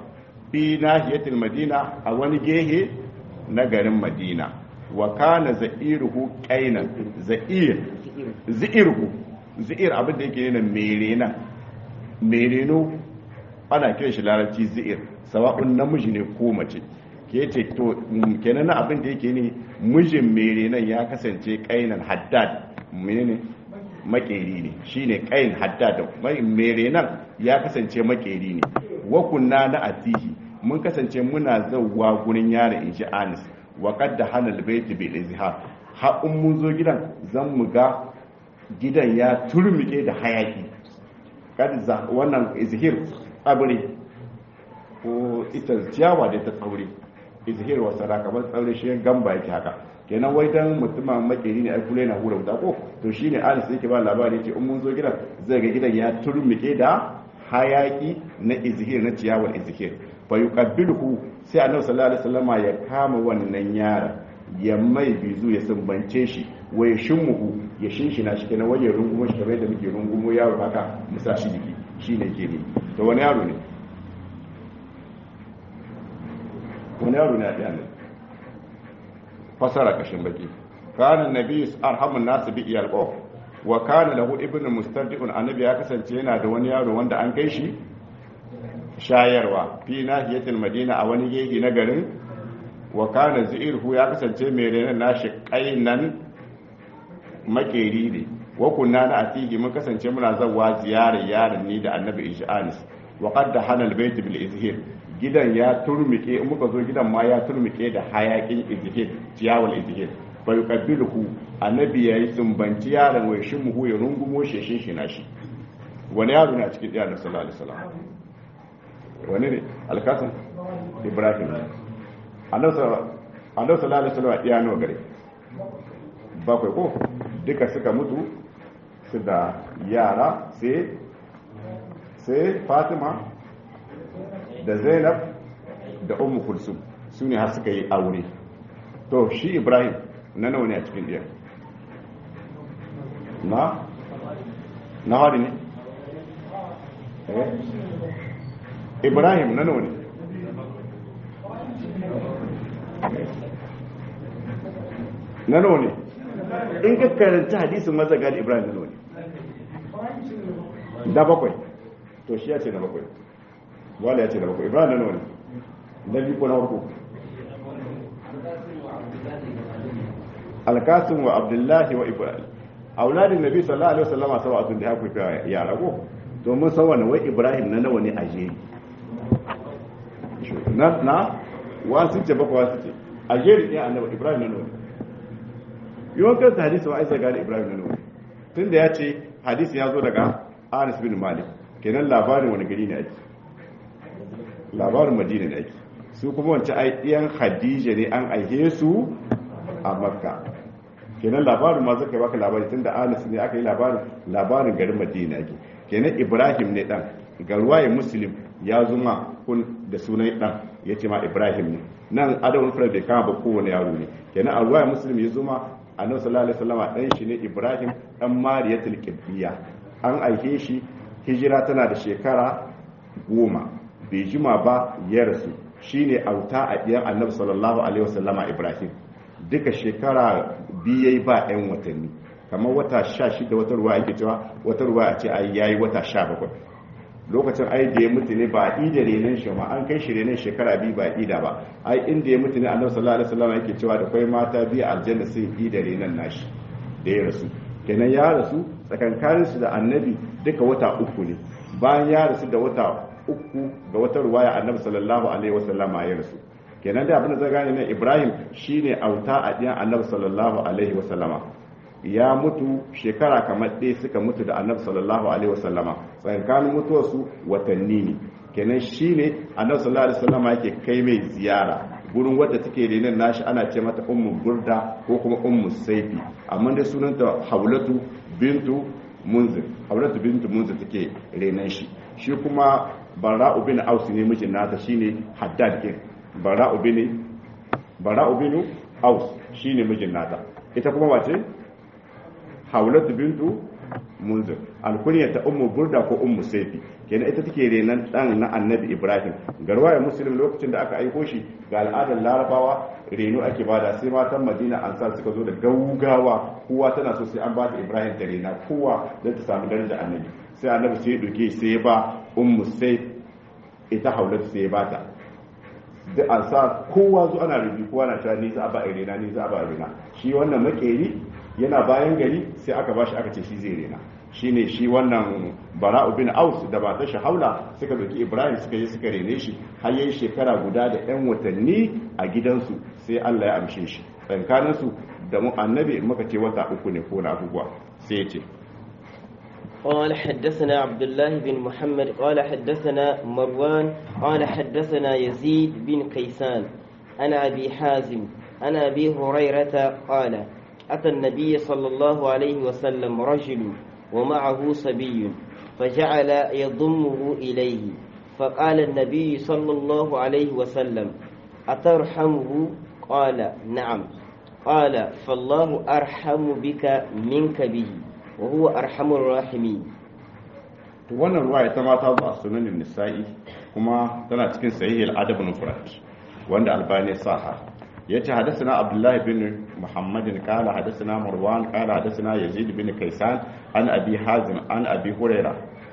fi nahiyatil madina a wani gehe na garin madina wa kana za'iruhu qainan za'ir za'irhu za'ir abin da yake yana merena mereno ana kiran shi larabci za'ir sawa'un namiji ne ko mace ke ce to kenan abin da yake ne mijin merenan ya kasance qainan haddad menene makeri ne shine qain haddad merenan ya kasance makeri ne wa kunna na atihi mun kasance muna zauwa gurin yaron inji anis wa qad halal baiti bil izhar ha in mun zo gidan zan mu ga gidan ya turmike da hayaki kad za wannan izhir tsabri ko ita ciyawa da ta tsaure izhir wa sara kamar tsaure shi gamba yake haka kenan wai dan mutumin makeri ne ai kula yana hura wuta ko to shine anis yake ba labari ce in mun zo gidan zai ga gidan ya turmike da hayaki na izhir na ciyawar izhir fa yuqabbiluhu sai annabi sallallahu alaihi wasallama ya kama wannan yara ya mai bizu ya sumbance shi wai shimuhu ya shinshina shi kenan wajen rungumo shi kamar yadda muke rungumo yaro haka musa shi jiki shine ke ne to wani yaro ne wani yaro ne a ɗaya ne fasara kashin baki kana nabi arhamun nasu bi iyalqo wa kana lahu ibnu mustardiun annabi ya kasance yana da wani yaro wanda an kai shi shayarwa fi nahiyatil madina a wani gehe na garin wa kana zirhu ya kasance mai renan nashi kainan makeri ne wa kunna na atihi mun kasance muna zawa ziyarar yaron ni da annabi ishanis wa qad hana albayt bil izhir gidan ya turmike in muka zo gidan ma ya turmike da hayakin izhir ciyawal izhir fa yuqabbiluhu annabi yayi sumbanci yaron wai shin mu ya rungumo sheshin shi nashi wani yaro ne a cikin diyar sallallahu alaihi wasallam wani ne alkasan ibrahim annabi sallallahu alaihi wasallam iya nawa gare bakwai ko duka suka mutu su da yara sai sai fatima da zainab da ummu kulsum su ne har suka yi aure to shi ibrahim na nawa ne a cikin ɗiyar na na hari ne ibrahim na nawa ne na nawa ne in ka karanta hadisin mazaga da ibrahim na nawa ne da bakwai to shi ya ce na bakwai wala ya ce na bakwai ibrahim na nawa ne na biyu ko na farko alkasim wa abdullahi wa ibrahim auladin nabi sallallahu alaihi wasallam sab'atun da haku ya rago to mun san wannan wai ibrahim na nawa ne a jeri na na wasu ce baka wasu ce a jeri ɗin annabi ibrahim na nawa ne yawan kan hadisi wa aisa gane ibrahim na nawa ne tun da ya ce hadisi ya zo daga anas bin malik kenan labarin wani gari ne ake labarin madina ne ake su kuma wancan ai ɗiyan hadija ne an aihe su a makka kenan labarin ma zaka baka labari tun da anas ne aka yi labarin labarin garin madina ake kenan ibrahim ne dan ga ruwaye muslim ya zuma kun da sunan dan ya ce ma ibrahim ne nan adawun fara bai kama ba kowane yaro ne kenan a ruwaye muslim ya zuma annabi sallallahu alaihi wasallam dan shi ne ibrahim dan mariyatul qibtiyya an aike shi hijira tana da shekara goma bai jima ba ya rasu shine auta a ɗiyan annabi sallallahu alaihi wasallama ibrahim duka shekara biyai ba 'yan watanni kamar wata sha shida wata ruwa ake cewa wata ruwa a ce ai yayi wata sha bakwai lokacin ai da ya mutu ne ba a ida renon shi ma an kai shi renon shekara biyu ba a ida ba ai inda ya mutu ne annabi sallallahu alaihi wasallam yake cewa da kai mata biyu aljanna sai ida renon nashi da ya rasu kenan ya rasu tsakankanin su da annabi duka wata uku ne bayan ya rasu da wata uku ga wata ruwaya annabi sallallahu alaihi wasallam ya rasu kenan da abin da zai gane ne ibrahim shine auta a ɗiyan annabi sallallahu alaihi wasallama ya mutu shekara kamar ɗaya suka mutu da annabi sallallahu alaihi wasallama tsakanin mutuwarsu watanni ne kenan shine annabi sallallahu alaihi wasallama yake kai mai ziyara gurin wadda take renon nashi ana ce mata ummu burda ko kuma ummu saifi amma dai sunanta haulatu bintu munzir haulatu bintu munzir take renon shi shi kuma bara'u bin aus ne mijin nata shine haddad kin bara'u bin bara'u bin aus shine mijin nata ita kuma wace haulatu bintu munzir alkunya ta ummu burda ko ummu saifi kenan ita take renan dan na annabi ibrahim garwaya muslim lokacin da aka aiko shi ga al'adar larabawa reno ake bada sai matan madina ansar suka zo da gaugawa kowa tana so sai an ba ta ibrahim ta rena kowa don ta samu daraja annabi sai annabi sai ya doke sai ya ba ummu saif ita haulatu sai ya bata da ansar kowa zo ana rubi kowa na cewa ni za a ba rena ni za a ba rena shi wannan makeri yana bayan gari sai aka bashi aka ce shi zai rena shine shi wannan bara'u bin aus da ba ta shahaula suka doki ibrahim suka yi suka rene shi har yayi shekara guda da yan watanni a gidansu sai allah ya amshe shi tsakanin su da mu annabi muka ce wata uku ne ko na abubuwa sai ya ce قال حدثنا عبد الله بن محمد قال حدثنا مروان قال حدثنا يزيد بن كيسان أنا أبي حازم أنا أبي هريرة قال أتى النبي صلى الله عليه وسلم رجل ومعه صبي فجعل يضمه إليه فقال النبي صلى الله عليه وسلم أترحمه قال نعم قال فالله أرحم بك منك به وهو أرحم الراحمين wannan ruwa ita ma ta zo a sunanin nisa'i kuma tana cikin sahih al-adab al-mufrad wanda albani saha yace hadathana abdullah bin muhammadin qala hadathana marwan qala hadathana yazid bin kaysan an abi hazim an abi huraira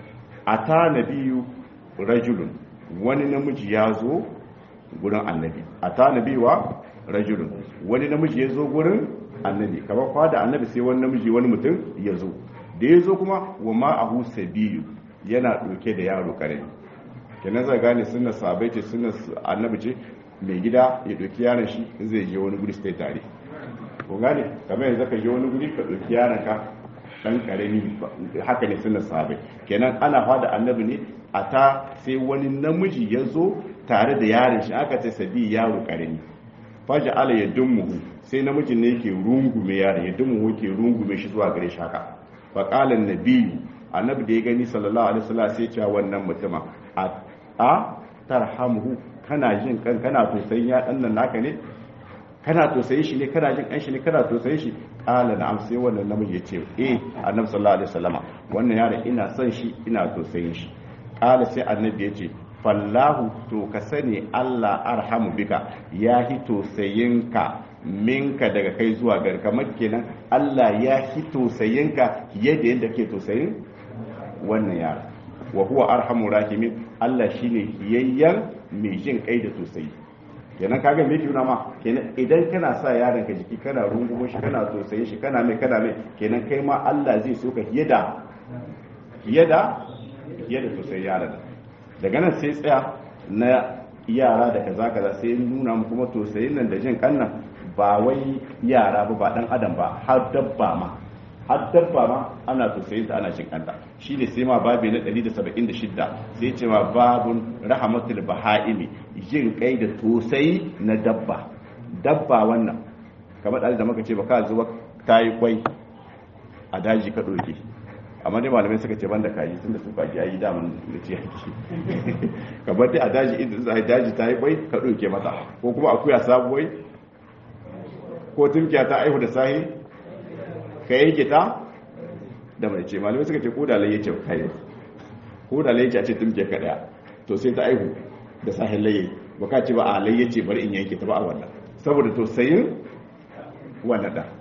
ata nabiyyu rajulun wani namiji ya zo gurin annabi ata nabiywa rajulun wani namiji ya zo gurin annabi kamar kwa da annabi sai wani namiji wani mutum ya zo da ya zo kuma wa ma'ahu sabiyu yana ɗauke da yaro karami kenan zai gane suna sabai ce suna annabi ce mai gida ya ɗauki yaron shi in zai je wani guri sai tare ko gane kamar yanzu ka je wani guri ka ɗauki yaron ka ɗan karami haka ne suna sabai kenan ana fada annabi ne a ta sai wani namiji ya zo tare da yaron shi aka ce sabi yaro karami faja ala ya dummuhu sai namijin ne ke rungume yaron ya dummuhu ke rungume shi zuwa gare shi haka faƙalan nabiyu annabi da ya gani sallallahu alaihi wasallam sai cewa wannan mutuma a a tarhamuhu kana jin kan kana tausayin ya dan nan naka ne kana tausayin shi ne kana jin kan shi ne kana tausayin shi qala na'am sai wannan namiji ya ce eh annabi sallallahu alaihi wasallama wannan yaron ina son shi ina tausayin shi qala sai annabi ya ce fallahu to ka sani Allah arhamu bika ya hi tausayinka minka daga kai zuwa gari kamar kenan Allah ya hi tausayinka yadda yadda ke tausayin wannan yara wa huwa arhamu rahimin Allah shine hiyayyan mai jin kai da tausayi kenan kaga me yake ma kenan idan kana sa yaron ka jiki kana rungumo shi kana tausayin shi kana mai kana mai kenan kai ma Allah zai so ka hiyada hiyada hiyada tausayi yaron daga nan sai tsaya na yara da kaza kaza sai nuna mu kuma tausayin nan da jin kannan ba wai yara ba ba dan adam ba har dabba ma har dabba ma ana tausayin ta ana jin kanta shine sai ma babi na 176 sai ce ma babun rahmatul bahaimi jin kai da tausayi na dabba dabba wannan kamar da da muka ce ba ka zuwa tayi kwai a daji ka doke amma dai malamai suka ce banda kaji tunda su kaji ayi daman da ce yaki kamar dai a daji idan za daji ta yi kwai ka doke mata ko kuma akuya sabuwai ko tunkiya ta aihu da sahi ka yanke ta da mai ce malamai suka ce ko da laye ce kai ko da laye ce a ce tunkiya ka daya to sai ta aihu da sahin laye ba ka ce ba a laye ce bari in yanke ta ba a wannan saboda to sayin wannan da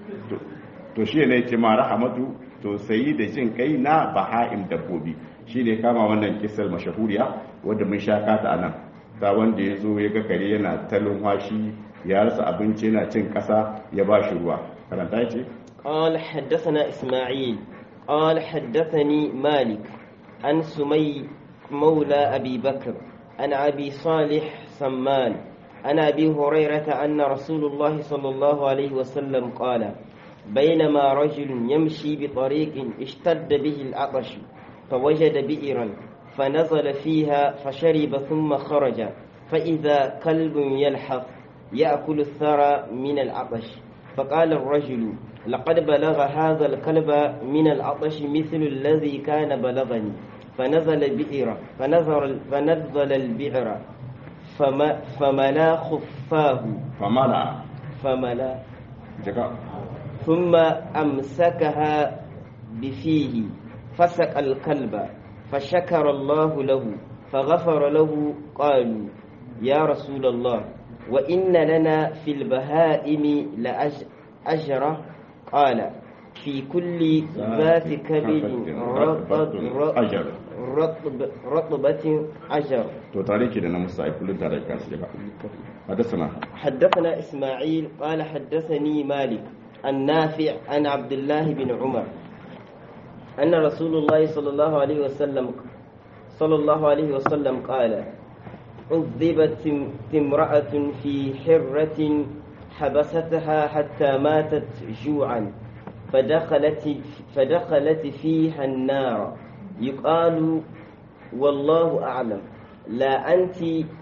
to shi ne ce ma rahamatu to sayi da jin kai na baha'im dabbobi shi ne kama wannan kisar mashahuriya wadda mun sha kata a nan ta wanda ya zo ya ga kare yana talin washi ya rasa abinci yana cin ƙasa ya ba shi ruwa karanta ce قال حدثنا إسماعيل قال حدثني مالك عن سمي مولى أبي بكر عن أبي صالح سمان عن أبي هريرة أن رسول الله صلى الله عليه وسلم قال بينما رجل يمشي بطريق اشتد به العطش فوجد بئرا فنزل فيها فشرب ثم خرج فإذا كلب يلحق يأكل الثرى من العطش فقال الرجل لقد بلغ هذا الكلب من العطش مثل الذي كان بلغني فنزل البئر فنزل, فنزل البئر فما فملا خفاه famala فملا jaka ثم أمسكها بفيه فسق الكلب فشكر الله له فغفر له قالوا يا رسول الله وإن لنا في البهائم لأجرة قال في كل ذات كبد رطب أجر رطب رطبة أجر to tare ke da na musa ai kullun tare ka su ba hadasana حدثنا إسماعيل قال حدثني مالك النافع عن عبد الله بن عمر أن رسول الله صلى الله عليه وسلم صلى الله عليه وسلم قال عذبت امرأة في حرة حبستها حتى ماتت جوعا فدخلت فدخلت فيها النار يقال والله أعلم لا أنت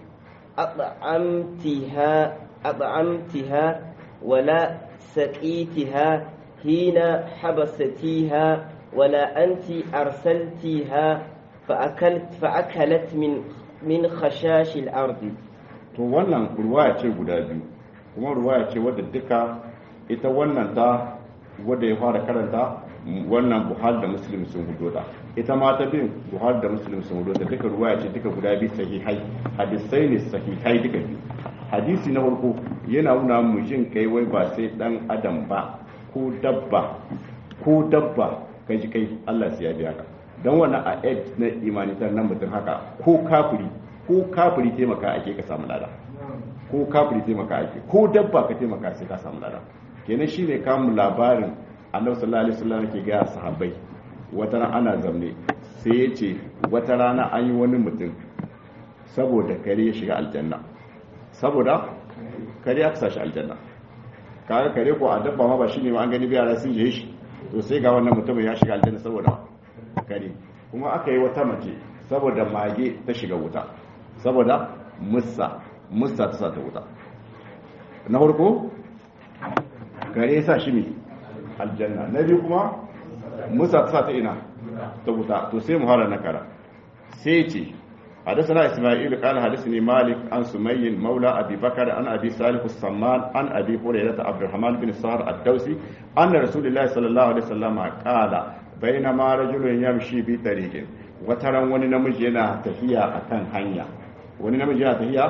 أطعمتها أطعمتها ولا سقيتها حين حبستيها ولا أنت أرسلتيها فأكلت فأكلت من من خشاش الأرض to wannan ruwaya ce guda biyu kuma ruwaya ce wadda duka ita wannan ta wadda ya fara karanta wannan buhari da muslim sun hudo da ita ma ta bin buhari da muslim sun hudo da duka ruwaya ce duka guda biyu sahihai hadisai ne sahihai duka biyu hadisi na farko yana nuna mu jin kai wai ba sai dan adam ba ko dabba ko dabba kai ji kai Allah sai ya biya ka dan wannan a ed na imanitar nan mutum haka ko kafiri ko kafiri taimaka ake ka samu lada ko kafiri taimaka ake ko dabba ka taimaka sai ka samu lada kenan shine kamun labarin annabi sallallahu alaihi wasallam ke ga sahabbai wata rana ana zamne sai ya ce wata rana an yi wani mutum saboda kare ya shiga aljanna saboda kare aka sashi aljanna kaga kare ko a dabba ma ba shine ma an gani biyara sun je shi to sai ga wannan mutumin ya shiga aljanna saboda kare kuma aka yi wata mace saboda mage ta shiga wuta saboda musa musa ta sa ta wuta na farko kare ya sa shi ne aljanna na biyu kuma musa ta sa ta ina ta wuta to sai mu fara nakara sai ce حدثنا إسماعيل قال حدثني مالك عن سمي مولى أبي بكر عن أبي صالح السمان عن أبي هريرة عبد الرحمن بن سهر الدوسي أن رسول الله صلى الله عليه وسلم قال بينما رجل يمشي بطريق وترى وني نمجي yana tafiya akan hanya wani namiji yana tafiya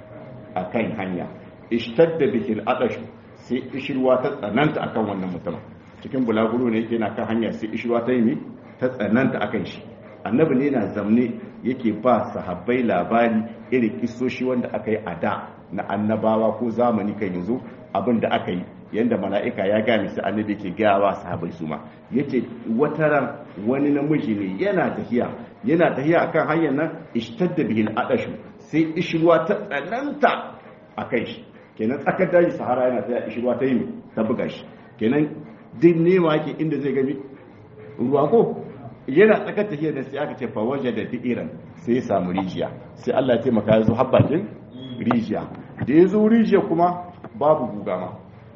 akan hanya ishtadda bihi al-adash sai ishirwa ta tsananta akan wannan mutum cikin bulaguro ne yake na kan hanya sai ishirwa ta yi ta tsananta akan shi annabi ne na zamne yake ba sahabbai labari irin kisoshi wanda aka yi a da na annabawa ko zamani kan yanzu abin da aka yi yadda mala'ika ya gami su annabi ke gawa sahabbai su ma yace wata ran wani namiji ne yana tafiya yana tafiya akan hanyar nan ishtadda bihi al-adashu sai ishirwa ta tsananta akan shi kenan tsakar daji sahara yana tafiya ishirwa ta yi ta buga shi kenan duk nema yake inda zai gami ruwa ko yana tsakar tafiya da sai aka ce fa waje da bi'iran sai ya samu rijiya sai Allah ya taimaka ya zo habbatin rijiya da ya zo rijiya kuma babu guga ma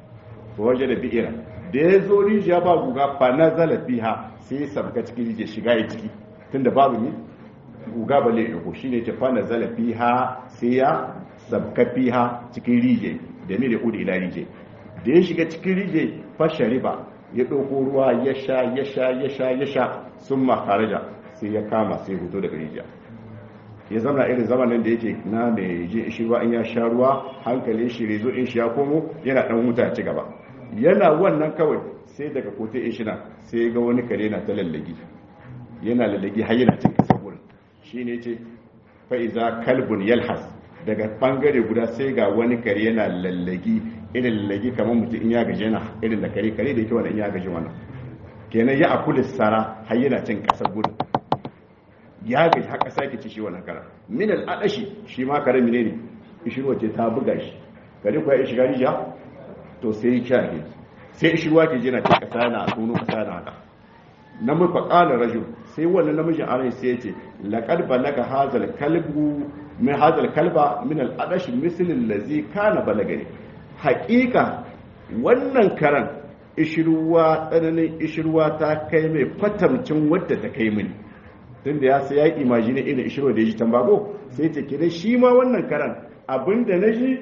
fa waje da bi'iran da ya zo rijiya ba guga fa nazala biha sai ya sabka cikin rijiya shiga ya ciki tunda babu ni guga ba lai ko shine ce fa nazala biha sai ya sabka biha cikin rijiya da me da kudi ila rijiya da ya shiga cikin rijiya fa shariba ya ɗauko ruwa ya sha ya sha ya sha ya sha sun makaraja sai ya kama sai hoto daga rijiya ya zama irin zamanin da yake na mai je shi ruwa in ya sha ruwa hankalin shi rezo in shi ya komo yana ɗan wuta ci gaba yana wannan kawai sai daga kote in shina sai ya ga wani kare na ta lallagi yana lallagi har yana cin kasa gurin shi ne ce fa'iza kalbun yalhas daga bangare guda sai ga wani kare yana lallagi irin lallagi kamar mutum in ya gaji yana irin da kare kare da yake wannan in ya gaji wannan kenan ya akuli sara har yana cin kasar gudu ya gaji har kasa yake ci shi wannan kara min al adashi shi ma kare mine ne ishirwa ce ta buga shi kare kuwa ya shiga rijiya to sai ya kya sai ishirwa ke jina cin kasa yana tono kasa yana haka na muka kala rajul sai wannan namijin arai sai ya ce laqad balaga hazal kalbu min hazal kalba min al adashi misl allazi kana balagani haƙiƙa wannan karan ishirwa tsananin ishirwa ta kai mai kwatamcin wadda ta kai mini tun da ya sai ya imajini irin ishirwa da ya ji tambago sai ta kira shi ma wannan karan abinda na ji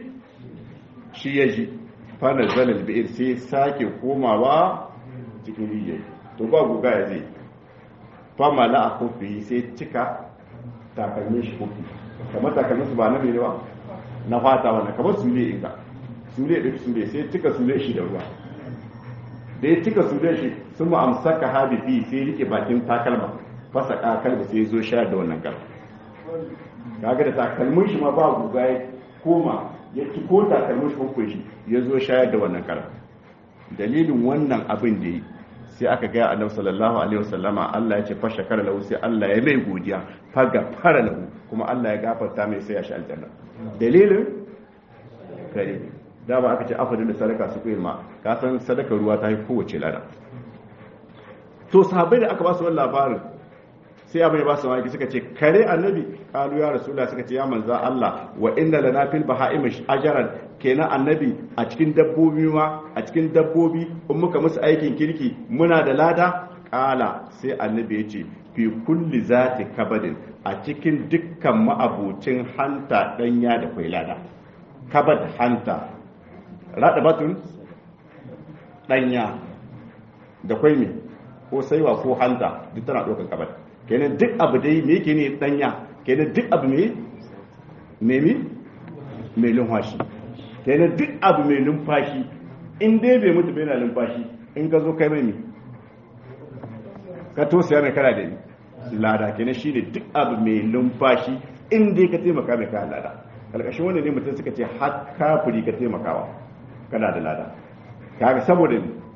shi ya ji fana zalal bi'ir sai sake komawa cikin rijiyar to to ba guga ya zai fama la a kofi sai cika takalmin shi kofi kamar takalmin su ba na mai ba na fata wannan kamar sule inga sule ɗin sule sai cika sule shi da ruwa da ya cika sule shi sun mu amsaka habibi sai rike bakin takalma fasa kalba sai zo sha da wannan kalma kaga da takalmin shi ma ba guga ya koma ya ci ko takalmin shi ko shi ya zo shayar da wannan kalma dalilin wannan abin da yi sai aka gaya annabi sallallahu alaihi wasallama Allah ya ce fa shakara lahu sai Allah ya mai godiya faga fara lahu kuma Allah ya gafarta mai sai ya shi aljanna dalilin kare dama aka ce afadin da sadaka su kuyi ka san sadaka ruwa ta yi kowace lada to sahabbai da aka ba su wannan labarin sai abin ya ba su mamaki suka ce kare annabi kalu ya rasulullah suka ce ya manza Allah wa inna lana fil baha'im ajran kenan annabi a cikin dabbobi ma a cikin dabbobi in muka musu aikin kirki muna da lada kala sai annabi ya ce fi kulli zati kabadin a cikin dukkan ma'abucin hanta danya da kwai lada kabad hanta rada batun danya da kwai me ko saiwa ko hanta duk tana ɗaukar kabad kenan duk abu dai me yake ne danya kenan duk abu me me me mai lumfashi kenan duk abu mai lumfashi in dai bai mutu bai na lumfashi in ka zo kai mai ne ka tosaya mai kana da lada kenan shi ne duk abu mai lumfashi in dai ka taimaka mai kana lada karkashin wanda ne mutum suka ce har kafiri ka taimakawa kana da lada kaga saboda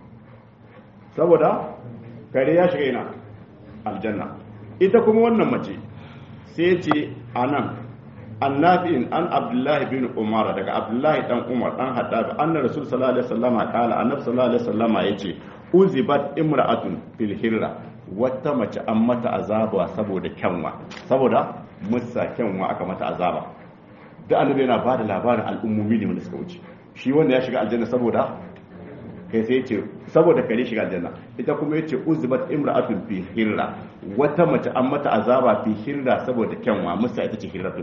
saboda kare ya shiga ina aljanna ita kuma wannan mace sai ce a nan annafi'in an abdullahi bin umar daga abdullahi dan umar dan haddab anna rasul sallallahu alaihi wasallama kala annabi sallallahu alaihi wasallama yace uzibat imra'atun fil hirra wata mace an mata azaba saboda kyanwa saboda musa kyanwa aka mata azaba da annabi yana bada labarin al'ummomi ne wanda suka wuce shi wanda ya shiga aljanna saboda kai sai ce saboda kare shiga aljanna ita kuma yace uzbat imra'atun fi hirra wata mace an mata azaba fi hirra saboda kyanwa musa ita ce hirratu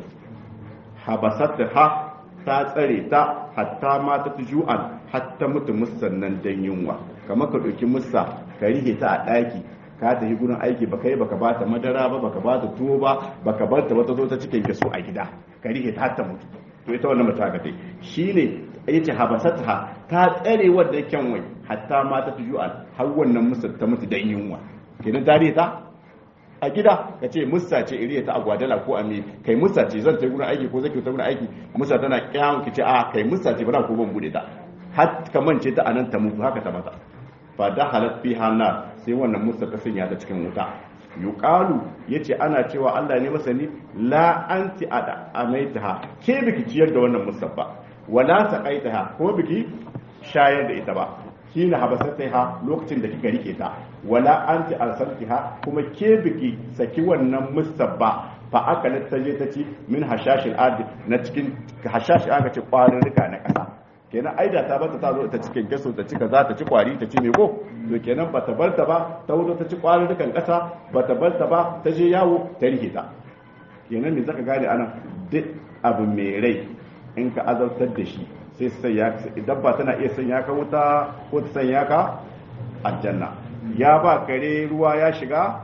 habasat ha ta tsare ta hatta ma ta ju'an hatta mutu musan nan dan yunwa kamar ka dauki musa ka rihe ta a daki ka tafi gurin aiki baka yi baka bata madara ba baka bata tuwo ba baka bar ta wata zo ta cikin kaso a gida ka rihe ta hatta mutu to ita wannan mata ka dai shine yace habasatha ta tsare wadda kyan wai hatta ma ta tujuan har wannan musa ta mutu dan yunwa kenan tare ta a gida ka ce musa ce iriya ta agwadala ko ame kai musa ce zan ta gurin aiki ko zaki ta gurin aiki musa tana kyan ki ce a kai musa ce bana ko ban bude ta har ka mance ta anan ta mutu haka ta mata fa da halat fi hanna sai wannan musa ta sanya ta cikin wuta yuqalu yace ana cewa Allah ne masani la anti ada amaitaha ke biki ciyar da wannan musabba wala saqaitaha ko biki shayar da ita ba kina habasataiha lokacin da kika rike ta wala anti arsaltiha kuma ke biki saki wannan musabba fa aka ta je ta ci min hashashil ard na cikin hashashi aka ce kwarin rika na kasa kenan aida ta bata ta zo ta cikin gaso ta cika za ta ci kwari ta ci me ko to kenan bata bar ta ba ta wuto ta ci kwarin rikan kasa bata bar ta ba ta je yawo ta rike ta kenan me zaka gane anan duk abu mai rai in ka azabtar da shi sai sai ya dabba tana iya sanya ka wuta ko ta sanya ka aljanna ya ba kare ruwa ya shiga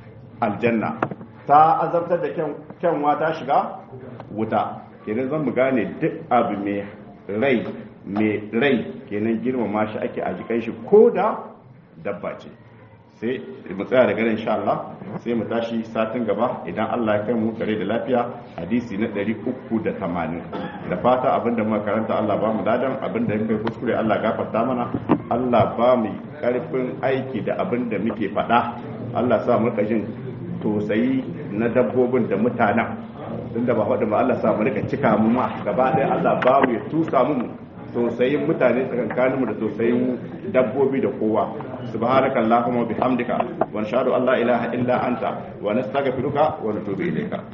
aljanna ta azabtar da kyanwa ta shiga wuta kenan zan mu gane duk abu mai rai mai rai kenan girmama shi ake a jikan shi ko da dabba ce sai mu tsaya daga nan insha Allah sai mu tashi satin gaba idan Allah ya kai mu kare da lafiya hadisi na 380 da fata abinda muka karanta Allah ba mu dadan abinda muka kuskure Allah gafarta mana Allah ba mu karfin aiki da abinda muke faɗa Allah sa mu rika jin tosayi na dabbobin da mutanen tunda ba faɗi ba Allah sa mu rika cika mu ma gaba ɗaya Allah ba mu ya tusa mu tausayin mutane tsakankaninmu da tausayin dabbobi da kowa subhanaka allahumma bihamdika wa nashhadu an la ilaha illa anta wa nastaghfiruka wa natubu ilayka